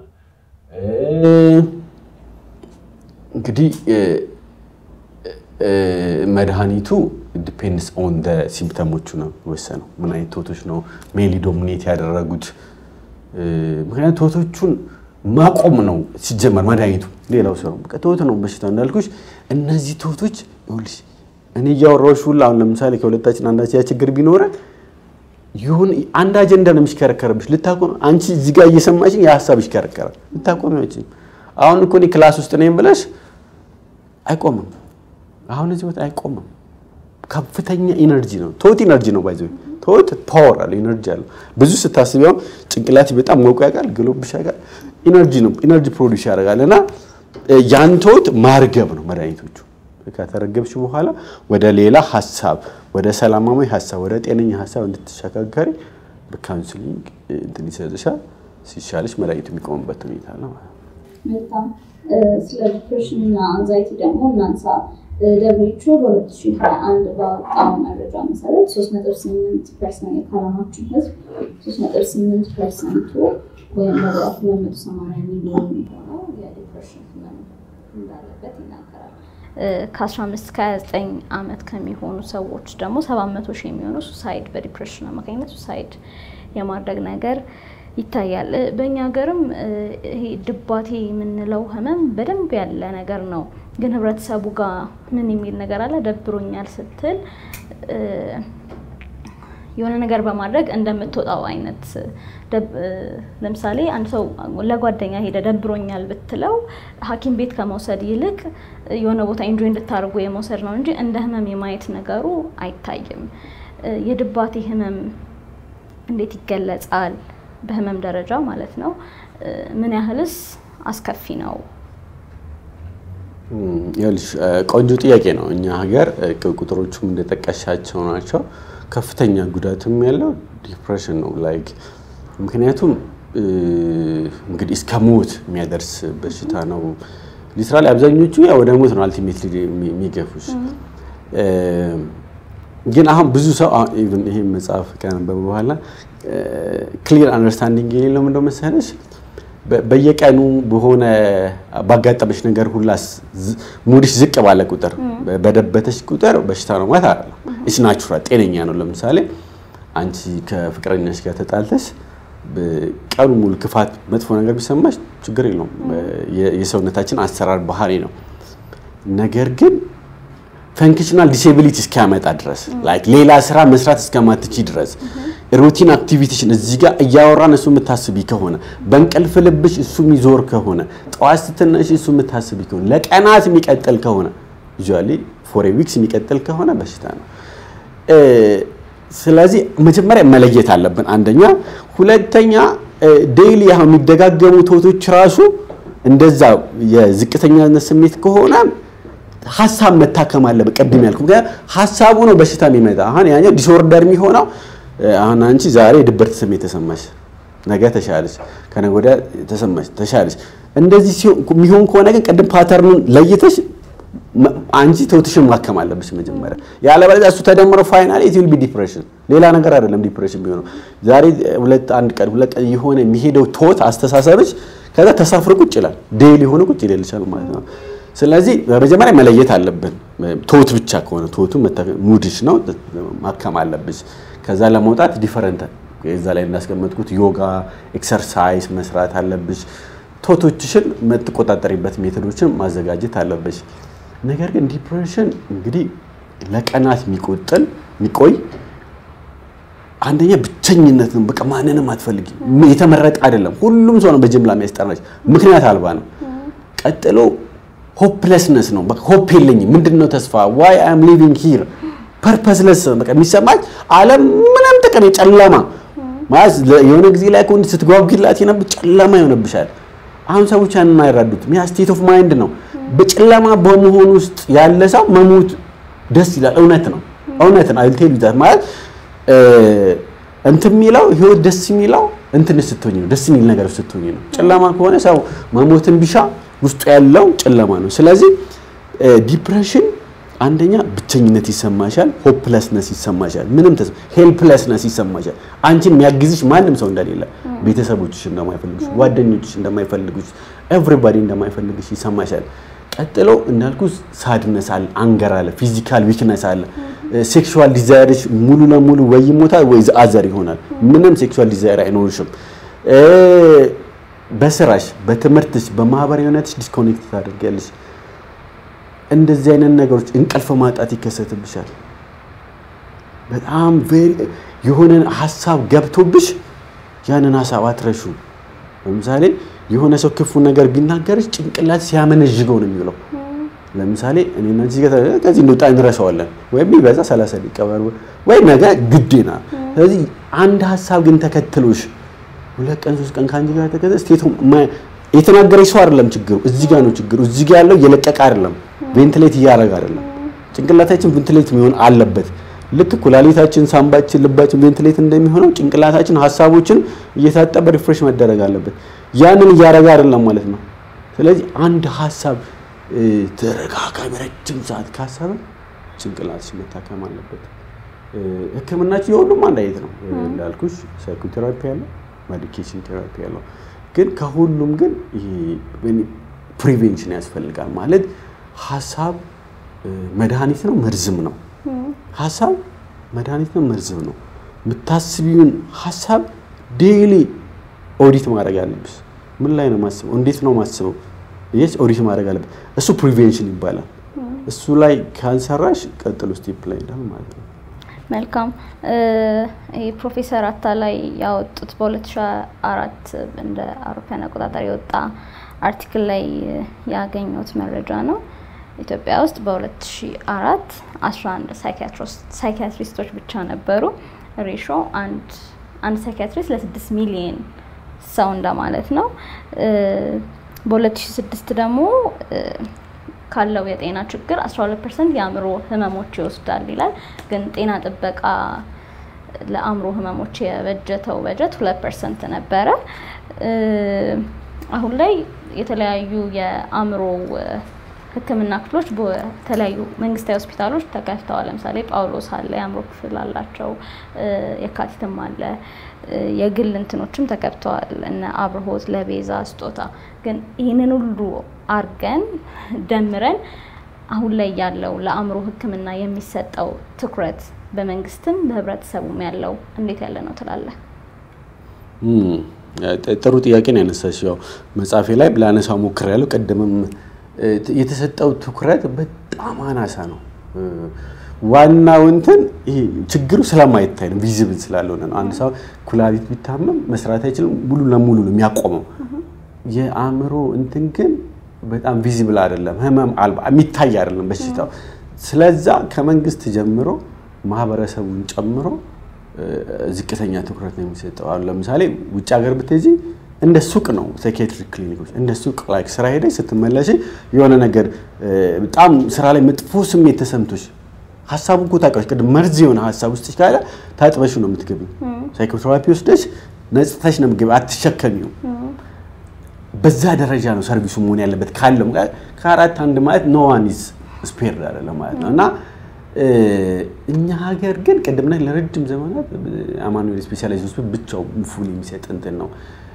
Speaker 2: እንግዲህ መድኃኒቱ ዲፔንድስ ኦን ደ ሲምፕተሞቹ ነው የወሰነው። ምን አይነት ቶቶች ነው ሜሊ ዶሚኔት ያደረጉት? ምክንያቱም ቶቶቹን ማቆም ነው ሲጀመር መድኃኒቱ። ሌላው ሰው በቃ ቶት ነው በሽታ እንዳልኩሽ። እነዚህ ቶቶች ይኸውልሽ እኔ እያወራሁሽ ሁላ አሁን ለምሳሌ ከሁለታችን አንዳችን ያ ችግር ቢኖረን ይሁን አንድ አጀንዳ ነው የሚሽከረከርብሽ። ልታቆም አንቺ እዚህ ጋር እየሰማሽኝ የሀሳብ ይሽከረከራል። ልታቆም አይችልም። አሁን እኮ እኔ ክላስ ውስጥ ነኝ ብለሽ አይቆምም። አሁን እዚህ ቦታ አይቆምም። ከፍተኛ ኢነርጂ ነው። ቶት ኢነርጂ ነው ባይዘ ቶት ፓወር አለ ኢነርጂ አለ። ብዙ ስታስቢ አሁን ጭንቅላት በጣም ሞቆ ያውቃል፣ ግሎብሽ ያውቃል። ኢነርጂ ነው ኢነርጂ ፕሮዲስ ያደርጋል። እና ያን ቶት ማርገብ ነው መድኃኒቶቹ። ከተረገብሽ በኋላ ወደ ሌላ ሀሳብ፣ ወደ ሰላማዊ ሀሳብ፣ ወደ ጤነኛ ሀሳብ እንድትሸጋገሪ በካውንስሊንግ እንትን ይሰጥሻል። ሲሻልሽ መድኃኒቱ የሚቆምበት ሁኔታ ነው ማለት ነው።
Speaker 3: መልካም። ስለ ዲፕሬሽን እና አንዛይቲ ደግሞ እናንሳ። ደብሊቹ በ2021 ባወጣው መረጃ መሰረት 3.8 ፐርሰንት የካናዳችን ህዝብ 3.8 ፐርሰንቱ ወይም ወደ 280 ሚሊዮን የሚሆነው የዲፕሬሽን ህመም እንዳለበት ይናገራል።
Speaker 1: ከ15 እስከ 29 ዓመት ከሚሆኑ ሰዎች ደግሞ 700 ሺህ የሚሆኑ ሱሳይድ በዲፕሬሽን አማካኝነት ሱሳይድ የማድረግ ነገር ይታያል። በእኛ ሀገርም ይሄ ድባቴ የምንለው ህመም በደንብ ያለ ነገር ነው። ግን ህብረተሰቡ ጋር ምን የሚል ነገር አለ? ደብሮኛል ስትል የሆነ ነገር በማድረግ እንደምትወጣው አይነት ለምሳሌ አንድ ሰው ለጓደኛ ሄደ ደብሮኛል ብትለው ሐኪም ቤት ከመውሰድ ይልቅ የሆነ ቦታ ኢንጆይ እንድታደርጉ የመውሰድ ነው እንጂ እንደ ህመም የማየት ነገሩ አይታይም። የድባቴ ህመም እንዴት ይገለጻል? በህመም ደረጃ ማለት ነው። ምን ያህልስ አስከፊ ነው?
Speaker 2: ይኸውልሽ ቆንጆ ጥያቄ ነው። እኛ ሀገር ቁጥሮቹም እንደጠቀሻቸው ናቸው። ከፍተኛ ጉዳትም ያለው ዲፕሬሽን ነው። ላይክ ምክንያቱም እንግዲህ እስከ ሞት የሚያደርስ በሽታ ነው። ሊትራሊ አብዛኞቹ ያው ወደ ሞት ነው አልቲሜትሊ የሚገፉሽ። ግን አሁን ብዙ ሰው ኢቭን ይሄ መጽሐፍ ከነበበ በኋላ ክሊር አንደርስታንዲንግ የሌለው ምንድነው መሰለሽ በየቀኑ በሆነ ባጋጠመሽ ነገር ሁላ ሙድሽ ዝቅ ባለ ቁጥር በደበተሽ ቁጥር በሽታ ነው ማለት አይደለም። ኢስ ናቹራል ጤነኛ ነው። ለምሳሌ አንቺ ከፍቅረኛሽ ጋር ተጣልተሽ ቀኑ ሙሉ ክፋት፣ መጥፎ ነገር ቢሰማሽ ችግር የለውም። የሰውነታችን አሰራር ባህሪ ነው። ነገር ግን ፈንክሽናል ዲሴቢሊቲ እስኪያመጣ ድረስ ላይክ ሌላ ስራ መስራት እስከማትቺ ድረስ ሩቲን አክቲቪቲሽን እዚህ ጋር እያወራን እሱ የምታስቢ ከሆነ በእንቅልፍ ልብሽ እሱ የሚዞር ከሆነ ጠዋት ስትነሽ እሱ የምታስቢ ከሆነ ለቀናት የሚቀጥል ከሆነ ዩዥዋሊ ፎር ዊክስ የሚቀጥል ከሆነ በሽታ ነው። ስለዚህ መጀመሪያ መለየት አለብን። አንደኛ፣ ሁለተኛ ዴይሊ አሁን የሚደጋገሙ ቶቶች ራሱ እንደዛ የዝቅተኛነት ስሜት ከሆነ ሀሳብ መታከም አለበት። ቅድም ያልኩ ምክንያቱም ሀሳቡ ነው በሽታ የሚመጣ አሁን ያኛው ዲስኦርደር የሚሆነው አሁን አንቺ ዛሬ ድብርት ስሜት ተሰማሽ፣ ነገ ተሻለሽ፣ ከነገ ወዲያ ተሰማሽ፣ ተሻለሽ። እንደዚህ የሚሆን ከሆነ ግን ቅድም ፓተርኑን ለይተሽ አንቺ ተውትሽን ማከም አለብሽ መጀመሪያ። ያለበለዚያ እሱ ተደምሮ ፋይናሊ ኢት ዊል ቢ ዲፕሬሽን፣ ሌላ ነገር አይደለም። ዲፕሬሽን ቢሆነው ዛሬ ሁለት አንድ ቀን ሁለት ቀን የሆነ የሚሄደው ቶት አስተሳሰብሽ ከዛ ተሳፍሮ ቁጭ ይላል፣ ዴይሊ የሆነ ቁጭ ይልልሻል ማለት ነው። ስለዚህ በመጀመሪያ መለየት አለብን። ቶት ብቻ ከሆነ ቶቱ ሙድሽ ነው ማከም አለብሽ። ከዛ ለመውጣት ዲፈረንት እዛ ላይ እንዳስቀመጥኩት ዮጋ ኤክሰርሳይዝ መስራት አለብሽ። ቶቶችሽን የምትቆጣጠሪበት ሜቶዶችን ማዘጋጀት አለብሽ። ነገር ግን ዲፕሬሽን እንግዲህ ለቀናት የሚቆጥል የሚቆይ አንደኛ ብቸኝነት ነው። በቃ ማንንም አትፈልጊ። የተመረጠ አይደለም። ሁሉም ሰው ነው በጅምላ የሚያስጠራሽ፣ ምክንያት አልባ ነው። ቀጥሎ ሆፕለስነስ ነው። በቃ ሆፕ የለኝም። ምንድነው ተስፋ ዋይ አም ሊቪንግ ሂር ፐርፐስለስ በቃ የሚሰማች ዓለም ምንም ጥቅም የጨለማ ማለት የሆነ ጊዜ ላይ ከሆነ ስትጓጉላት የነብ ጨለማ ይሆንብሻል። አሁን ሰዎች ያንን አይረዱትም። ያ ስቴት ኦፍ ማይንድ ነው። በጨለማ በመሆን ውስጥ ያለ ሰው መሞት ደስ ይላል። እውነት ነው፣ እውነት ነው። አይልቴል ይዛት ማለት እንትን የሚለው ህይወት ደስ የሚለው እንትን ስትሆኝ ነው፣ ደስ የሚል ነገር ስትሆኝ ነው። ጨለማ ከሆነ ሰው መሞትን ቢሻ ውስጡ ያለው ጨለማ ነው። ስለዚህ ዲፕሬሽን አንደኛ ብቸኝነት ይሰማሻል፣ ሆፕለስነስ ይሰማሻል፣ ምንም ተስፋ ሄልፕለስነስ ይሰማሻል። አንቺን የሚያግዝሽ ማንም ሰው እንደሌለ፣ ቤተሰቦችሽ እንደማይፈልጉሽ፣ ጓደኞችሽ እንደማይፈልጉሽ፣ ኤቭሪባዲ እንደማይፈልግሽ ይሰማሻል። ቀጥሎ እንዳልኩ ሳድነስ አለ፣ አንገር አለ፣ ፊዚካል ዊክነስ አለ። ሴክሹዋል ዲዛይርሽ ሙሉ ለሙሉ ወይ ይሞታል ወይ አዘር ይሆናል። ምንም ሴክሹዋል ዲዛይር አይኖርሽም። በስራሽ፣ በትምህርትሽ፣ በማህበራዊ ህይወትሽ ዲስኮኔክት ታደርጊያለሽ። እንደዚህ አይነት ነገሮች እንቅልፍ ማጣት ይከሰትብሻል። በጣም የሆነ ሀሳብ ገብቶብሽ ያንን ሀሳብ አትረሹ። ለምሳሌ የሆነ ሰው ክፉ ነገር ቢናገርሽ ጭንቅላት ሲያመነዥገው ነው የሚውለው። ለምሳሌ እኔና እዚህ ጋር ከዚህ እንደወጣ እንረሳዋለን፣ ወይም ቢበዛ 30 ደቂቃ ወይ ነገ ግዴና። ስለዚህ አንድ ሀሳብ ግን ተከትሎሽ ሁለት ቀን ሶስት ቀን ከአንቺ ጋር ተከተለ ስቴቱ የተናገረች ሰው አይደለም ችግሩ፣ እዚህ ጋር ነው ችግሩ። እዚህ ጋር ያለው እየለቀቀ አይደለም ቬንትሌት እያደረገ አይደለም። ጭንቅላታችን ቬንትሌት የሚሆን አለበት። ልክ ኩላሊታችን፣ ሳምባችን፣ ልባችን ቬንትሌት እንደሚሆነው ጭንቅላታችን ሀሳቦችን እየታጠበ ሪፍሬሽ መደረግ አለበት። ያንን እያደረገ አይደለም ማለት ነው። ስለዚህ አንድ ሀሳብ ተረጋጋሚ ረጅም ሰዓት ካሰበ ጭንቅላትሽ መታከም አለበት። ሕክምናችን የሁሉም አንድ አይነት ነው እንዳልኩሽ፣ ሳይኮቴራፒ ያለው ሜዲኬሽን ቴራፒ ያለው ግን ከሁሉም ግን ፕሪቬንሽን ያስፈልጋል ማለት ሀሳብ መድኃኒት ነው መርዝም ነው። ሀሳብ መድኃኒት ነው መርዝም ነው። የምታስቢውን ሀሳብ ዴይሊ ኦዲት ማድረግ አለብሽ። ምን ላይ ነው ማስበው? እንዴት ነው ማስበው? ይህ ኦዲት ማድረግ አለበት። እሱ ፕሪቬንሽን ይባላል። እሱ ላይ ካልሰራሽ ቀጥሎ ስቴፕ ላይ እንዳል ማለት ነው።
Speaker 1: መልካም ፕሮፌሰር አታላይ ያወጡት በ2004 እንደ አውሮፓውያን አቆጣጠር የወጣ አርቲክል ላይ ያገኘሁት መረጃ ነው። ኢትዮጵያ ውስጥ በ2004 11 ሳይኪያትሪስቶች ብቻ ነበሩ። ሬሾ አንድ አንድ ሳይኪያትሪስት ለ6 ሚሊየን ሰው እንደማለት ነው። በ2006 ደግሞ ካለው የጤና ችግር 12 ፐርሰንት የአእምሮ ህመሞች ይወስዳል ይላል። ግን ጤና ጥበቃ ለአእምሮ ህመሞች የበጀተው በጀት ሁለት ፐርሰንት ነበረ። አሁን ላይ የተለያዩ የአእምሮ ሕክምና ክፍሎች በተለያዩ መንግስታዊ ሆስፒታሎች ተከፍተዋል። ለምሳሌ ጳውሎስ አለ፣ የአእምሮ ክፍል አላቸው። የካቲትም አለ። የግል እንትኖችም ተከፍተዋል፣ እነ አብርሆት፣ ለቤዛ፣ ስጦታ። ግን ይህንን ሁሉ አርገን ደምረን አሁን ላይ ያለው ለአእምሮ ሕክምና የሚሰጠው ትኩረት በመንግስትም በህብረተሰቡም ያለው እንዴት ያለ ነው ትላለህ?
Speaker 2: ጥሩ ጥያቄ ነው ያነሳሽ። ያው መጽሐፌ ላይ ላነሳው ሞክሬያለሁ። ቅድምም የተሰጠው ትኩረት በጣም አናሳ ነው። ዋናው እንትን ይሄ ችግሩ ስለማይታይ ነው፣ ቪዚብል ስላልሆነ ነው። አንድ ሰው ኩላሊት ቢታመም መስራት አይችልም፣ ሙሉ ለሙሉ ነው የሚያቆመው። የአእምሮ እንትን ግን በጣም ቪዚብል አይደለም፣ ህመም አልባ የሚታይ አይደለም በሽታው። ስለዛ ከመንግስት ጀምሮ ማህበረሰቡን ጨምሮ ዝቅተኛ ትኩረት ነው የሚሰጠው። አሁን ለምሳሌ ውጭ ሀገር ብትሄጂ እንደ ሱቅ ነው ሳይኪያትሪክ ክሊኒኮች እንደ ሱቅ ላይ ስራ ሄደሽ ስትመለሽ የሆነ ነገር በጣም ስራ ላይ መጥፎ ስሜት ተሰምቶሽ ሀሳቡ እኮ ታውቂያለሽ፣ ቅድም መርዝ የሆነ ሀሳብ ውስጥሽ ካለ ታጥበሽ ነው የምትገቢው። ሳይኮቴራፒ ወስደሽ ነጽተሽ ነው የምትገቢው፣ አትሸከሚው። በዛ ደረጃ ነው ሰርቪሱ መሆን ያለበት። ካለም ከአራት አንድ ማለት ኖ ዋን ኢዝ ስፔርድ አይደለም ማለት ነው እና እኛ ሀገር ግን ቅድም ላይ ለረጅም ዘመናት አማኑኤል ስፔሻላይዝድ ሆስፒታል ብቻው ፉል የሚሰጥ እንትን ነው።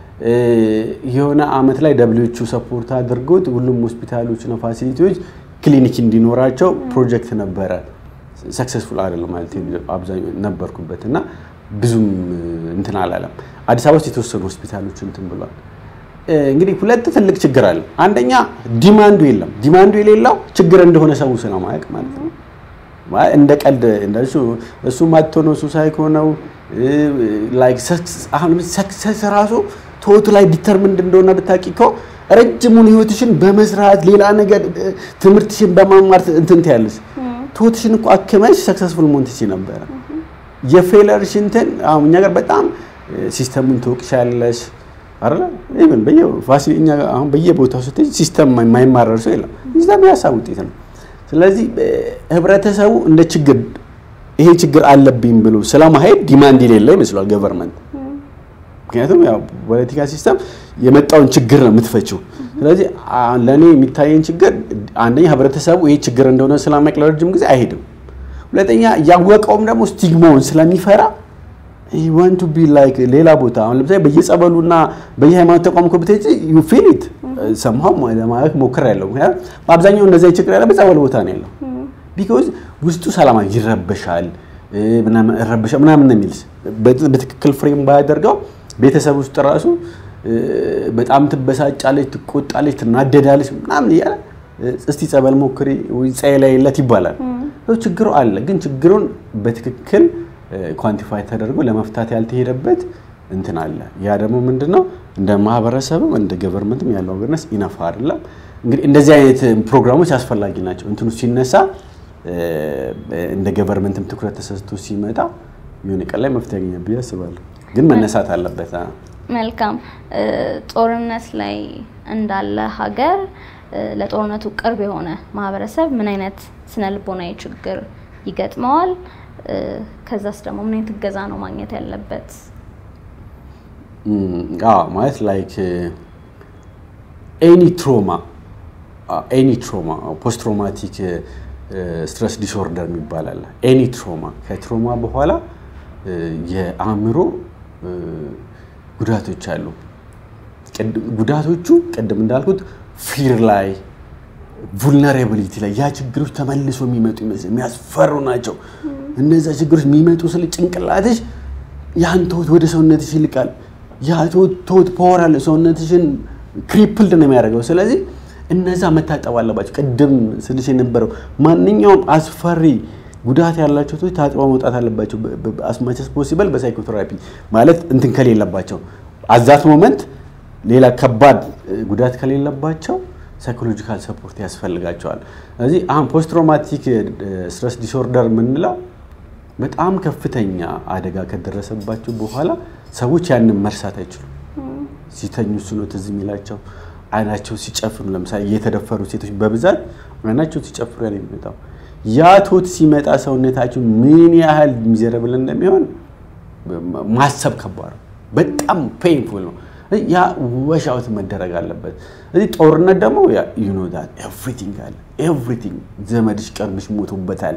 Speaker 2: የሆነ አመት ላይ ደብሊዎቹ ሰፖርት አድርጎት ሁሉም ሆስፒታሎችና ፋሲሊቲዎች ክሊኒክ እንዲኖራቸው ፕሮጀክት ነበረ። ሰክሰስፉል አይደለም ማለት አብዛኛው ነበርኩበት እና ብዙም እንትን አላለም። አዲስ አበባ ውስጥ የተወሰኑ ሆስፒታሎች እንትን ብሏል። እንግዲህ ሁለት ትልቅ ችግር አለ። አንደኛ ዲማንዱ የለም። ዲማንዱ የሌለው ችግር እንደሆነ ሰው ስለማያውቅ ማለት ነው። እንደ ቀልድ እንደሱ እሱ ማጥቶ ነው እሱ ሳይኮ ነው ላይክ አሁን ሰክሰስ ራሱ ቶቱ ላይ ዲተርሚንድ እንደሆነ ብታውቂ እኮ ረጅሙን ህይወትሽን በመስራት ሌላ ነገር ትምህርትሽን በማማር እንትን ትያለሽ። ቶትሽን እኮ አክመሽ ሰክሰስፉል መሆን ትችይ ነበረ። የፌለርሽ እንትን አሁን እኛ ጋር በጣም ሲስተሙን ትወቅሻለሽ አይደለ? ኢቭን በየፋሲል እኛ አሁን በየቦታው ስትሄጂ ሲስተም የማይማረር ሰው የለም። ሲስተም የሀሳብ ውጤት ነው። ስለዚህ ህብረተሰቡ እንደ ችግር ይሄ ችግር አለብኝ ብሎ ስለማሄድ ዲማንድ የሌለ ይመስሏል ገቨርንመንት። ምክንያቱም ያው ፖለቲካ ሲስተም የመጣውን ችግር ነው የምትፈችው። ስለዚህ ለእኔ የሚታየኝ ችግር አንደኛ ህብረተሰቡ ይሄ ችግር እንደሆነ ስለማያውቅ ለረጅም ጊዜ አይሄድም። ሁለተኛ ያወቀውም ደግሞ ስቲግማውን ስለሚፈራ ዋንት ቱ ቢ ላይክ ሌላ ቦታ አሁን ለምሳሌ በየጸበሉና በየሃይማኖት ተቋም እኮ ብትሄጂ ዩ ፊል ኢት ሰምሃው ለማለት ሞክሬያለሁ። ምክንያቱም በአብዛኛው እንደዚያ ችግር ያለ በጸበል ቦታ ነው ያለው። ቢኮዝ ውስጡ ሰላማ ይረበሻል ምናምን እረበሻ ምናምን ነው የሚልስ በትክክል ፍሬም ባያደርገው ቤተሰብ ውስጥ ራሱ በጣም ትበሳጫለች፣ ትቆጣለች፣ ትናደዳለች ምናምን እያለ እስቲ ጸበል ሞክሪ ጸይ ላይ የለት ይባላል። ችግሩ አለ፣ ግን ችግሩን በትክክል ኳንቲፋይ ተደርጎ ለመፍታት ያልተሄደበት እንትን አለ። ያ ደግሞ ምንድነው እንደ ማህበረሰብም እንደ ገቨርንመንትም ያለው አዌርነስ ኢነፍ አይደለም። እንግዲህ እንደዚህ አይነት ፕሮግራሞች አስፈላጊ ናቸው። እንትኑ ሲነሳ እንደ ገቨርንመንትም ትኩረት ተሰጥቶ ሲመጣ የሆነ ቀን ላይ መፍትሄ ያገኛል ብዬ አስባለሁ። ግን መነሳት አለበት።
Speaker 1: መልካም ጦርነት ላይ እንዳለ ሀገር ለጦርነቱ ቅርብ የሆነ ማህበረሰብ ምን አይነት ስነ ልቦናዊ ችግር ይገጥመዋል? ከዛስ ደግሞ ምን አይነት እገዛ ነው ማግኘት ያለበት?
Speaker 2: ማለት ላይክ ኤኒ ትሮማ ኤኒ ትሮማ ፖስት ትሮማቲክ ስትረስ ዲስኦርደር የሚባል አለ። ኤኒ ትሮማ ከትሮማ በኋላ የአእምሮ ጉዳቶች አሉ። ጉዳቶቹ ቅድም እንዳልኩት ፊር ላይ vulnerability ላይ ያ ችግሮች ተመልሶ የሚመጡ ይመስል የሚያስፈሩ ናቸው። እነዛ ችግሮች የሚመጡ ስለ ጭንቅላትሽ ያን ተውት ወደ ሰውነትሽ ይልቃል። ያ ተውት ፓወር አለ ሰውነትሽን ክሪፕልድ ነው የሚያደርገው። ስለዚህ እነዛ መታጠብ አለባቸው። ቅድም ስልሽ የነበረው ማንኛውም አስፈሪ ጉዳት ያላቸው ሰዎች ታጥበው መውጣት አለባቸው። አስማቸስ ፖሲበል በሳይኮቴራፒ ማለት እንትን ከሌለባቸው አዛት ሞመንት ሌላ ከባድ ጉዳት ከሌለባቸው ሳይኮሎጂካል ሰፖርት ያስፈልጋቸዋል። ስለዚህ አሁን ፖስት ትራውማቲክ ስትረስ ዲስኦርደር የምንለው በጣም ከፍተኛ አደጋ ከደረሰባቸው በኋላ ሰዎች ያንን መርሳት አይችሉም። ሲተኙ እሱ ነው ትዝ የሚላቸው። አይናቸው ሲጨፍኑ፣ ለምሳሌ የተደፈሩ ሴቶች በብዛት አይናቸው ሲጨፍሩ ያን የሚመጣው ያ ቶት ሲመጣ ሰውነታቸው ምን ያህል ሚዘረብል እንደሚሆን ማሰብ ከባድ ነው። በጣም ፔንፉል ነው። ያ ወሻውት መደረግ አለበት። እዚህ ጦርነት ደግሞ ዩ ኖ ዳት ኤቭሪቲንግ አለ። ኤቭሪቲንግ ዘመድሽ ቀርብሽ ሞቶበታል።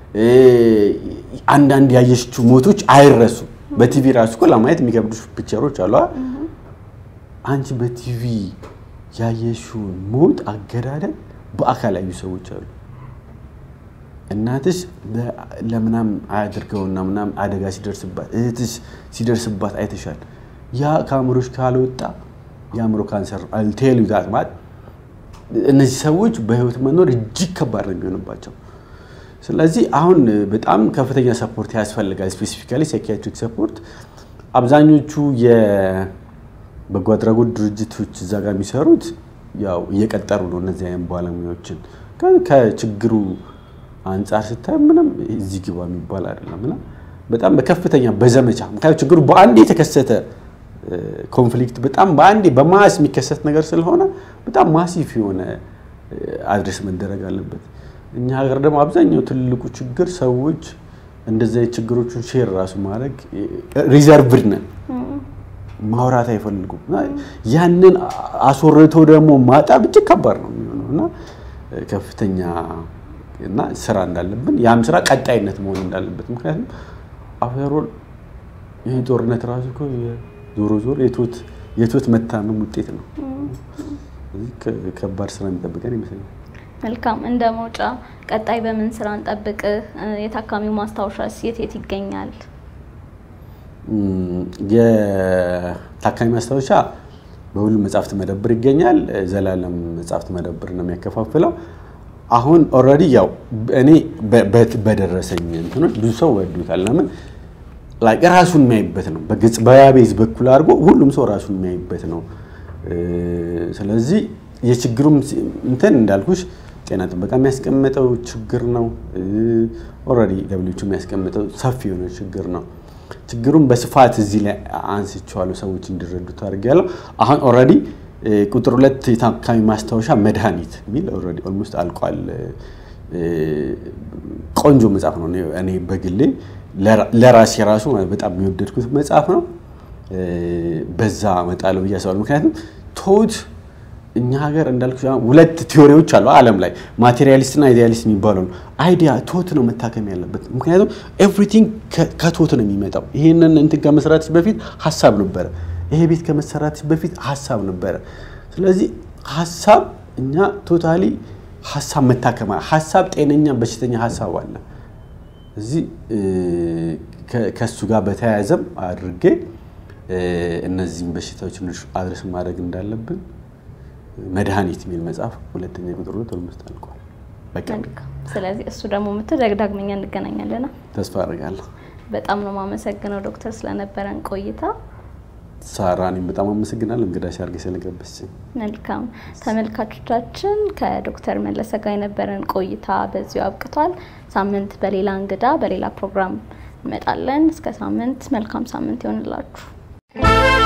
Speaker 2: አንዳንድ ያየሽችው ሞቶች አይረሱም። በቲቪ ራሱ እኮ ለማየት የሚከብዱ ፒክቸሮች አሉ። አንቺ በቲቪ ያየሽውን ሞት አገዳደል በአካል ያዩ ሰዎች አሉ። እናትሽ ለምናም አያድርገውና ምናም አደጋ ሲደርስባት እህትሽ ሲደርስባት አይተሻል። ያ ከአእምሮሽ ካልወጣ የአእምሮ ካንሰር አልቴሉ ዛት ማለት እነዚህ ሰዎች በህይወት መኖር እጅግ ከባድ ነው የሚሆንባቸው። ስለዚህ አሁን በጣም ከፍተኛ ሰፖርት ያስፈልጋል። ስፔሲፊካሊ ሳይኪያትሪክ ሰፖርት አብዛኞቹ የበጎ አድራጎት ድርጅቶች እዛ ጋር የሚሰሩት ያው እየቀጠሩ ነው እነዚህ አይነት ባለሙያዎችን ከችግሩ አንጻር ስታይ ምንም እዚህ ግባ የሚባል አይደለም እና በጣም በከፍተኛ በዘመቻ ምክንያቱም ችግሩ በአንድ የተከሰተ ኮንፍሊክት በጣም በአንዴ በማስ የሚከሰት ነገር ስለሆነ በጣም ማሲፍ የሆነ አድሬስ መደረግ አለበት። እኛ ሀገር ደግሞ አብዛኛው ትልቁ ችግር ሰዎች እንደዚህ ችግሮችን ሼር ራሱ ማድረግ ሪዘርቭድ ነን፣ ማውራት አይፈልጉም። ያንን አስወርቶ ደግሞ ማጣብ እጅግ ከባድ ነው የሚሆነው እና ከፍተኛ እና ስራ እንዳለብን ያም ስራ ቀጣይነት መሆን እንዳለበት ምክንያቱም አፌሮል ይህ ጦርነት ራሱ እኮ ዞሮ ዞሮ የቶት መታመም ውጤት ነው። ከባድ ስራ የሚጠብቀን ይመስለኛል።
Speaker 1: መልካም። እንደ መውጫ ቀጣይ በምን ስራ እንጠብቅህ? የታካሚው ማስታወሻስ የት የት ይገኛል?
Speaker 2: የታካሚ ማስታወሻ በሁሉም መጽሐፍት መደብር ይገኛል። ዘላለም መጽሐፍት መደብር ነው የሚያከፋፍለው። አሁን ኦልሬዲ ያው እኔ በደረሰኝ እንትኖች ብዙ ሰው ወዱታል። ለምን ላይክ ራሱን የሚያይበት ነው። በገጽ በያቤዝ በኩል አድርጎ ሁሉም ሰው ራሱን የሚያይበት ነው። ስለዚህ የችግሩም እንትን እንዳልኩሽ ጤና ጥበቃ የሚያስቀምጠው ችግር ነው። ኦልሬዲ ደብሊውኤች የሚያስቀምጠው ሰፊ የሆነ ችግር ነው። ችግሩን በስፋት እዚህ ላይ አንስቼዋለሁ፣ ሰዎች እንዲረዱት አድርጌያለሁ። አሁን ኦልሬዲ ቁጥር ሁለት የታካሚ ማስታወሻ መድኃኒት የሚል ኦልሬዲ ኦልሞስት አልቋል። ቆንጆ መጽሐፍ ነው። እኔ በግሌ ለራሴ ራሱ በጣም የሚወደድኩት መጽሐፍ ነው። በዛ እመጣለሁ ብዬ አስባለሁ። ምክንያቱም ቶት እኛ ሀገር እንዳልኩ ሁለት ቲዎሪዎች አሉ ዓለም ላይ ማቴሪያሊስት እና አይዲያሊስት የሚባለው ነው። አይዲያ ቶት ነው መታከም ያለበት። ምክንያቱም ኤቭሪቲንግ ከቶት ነው የሚመጣው። ይህንን እንትን ከመስራትሽ በፊት ሀሳብ ነበረ። ይሄ ቤት ከመሰራትሽ በፊት ሀሳብ ነበረ። ስለዚህ ሀሳብ እኛ ቶታሊ ሀሳብ መታከማ ሀሳብ ጤነኛ በሽተኛ ሀሳብ አለ። እዚህ ከእሱ ጋር በተያያዘም አድርጌ እነዚህም በሽታዎች አድረስ ማድረግ እንዳለብን መድኃኒት የሚል መጽሐፍ ሁለተኛ ቁጥር ሁለት ኦልሞስት አልቋል።
Speaker 1: ስለዚህ እሱ ደግሞ ምትል ዳግመኛ እንገናኛለን።
Speaker 2: ተስፋ አድርጋለሁ።
Speaker 1: በጣም ነው የማመሰግነው ዶክተር ስለነበረን ቆይታ።
Speaker 2: ሳራ እኔም በጣም አመሰግናለሁ እንግዳ ሲያርገ ስለጋበዝሽኝ።
Speaker 1: መልካም ተመልካቾቻችን፣ ከዶክተር መለሰ ጋር የነበረን ቆይታ በዚሁ አብቅቷል። ሳምንት በሌላ እንግዳ በሌላ ፕሮግራም እንመጣለን። እስከ ሳምንት መልካም ሳምንት ይሆንላችሁ።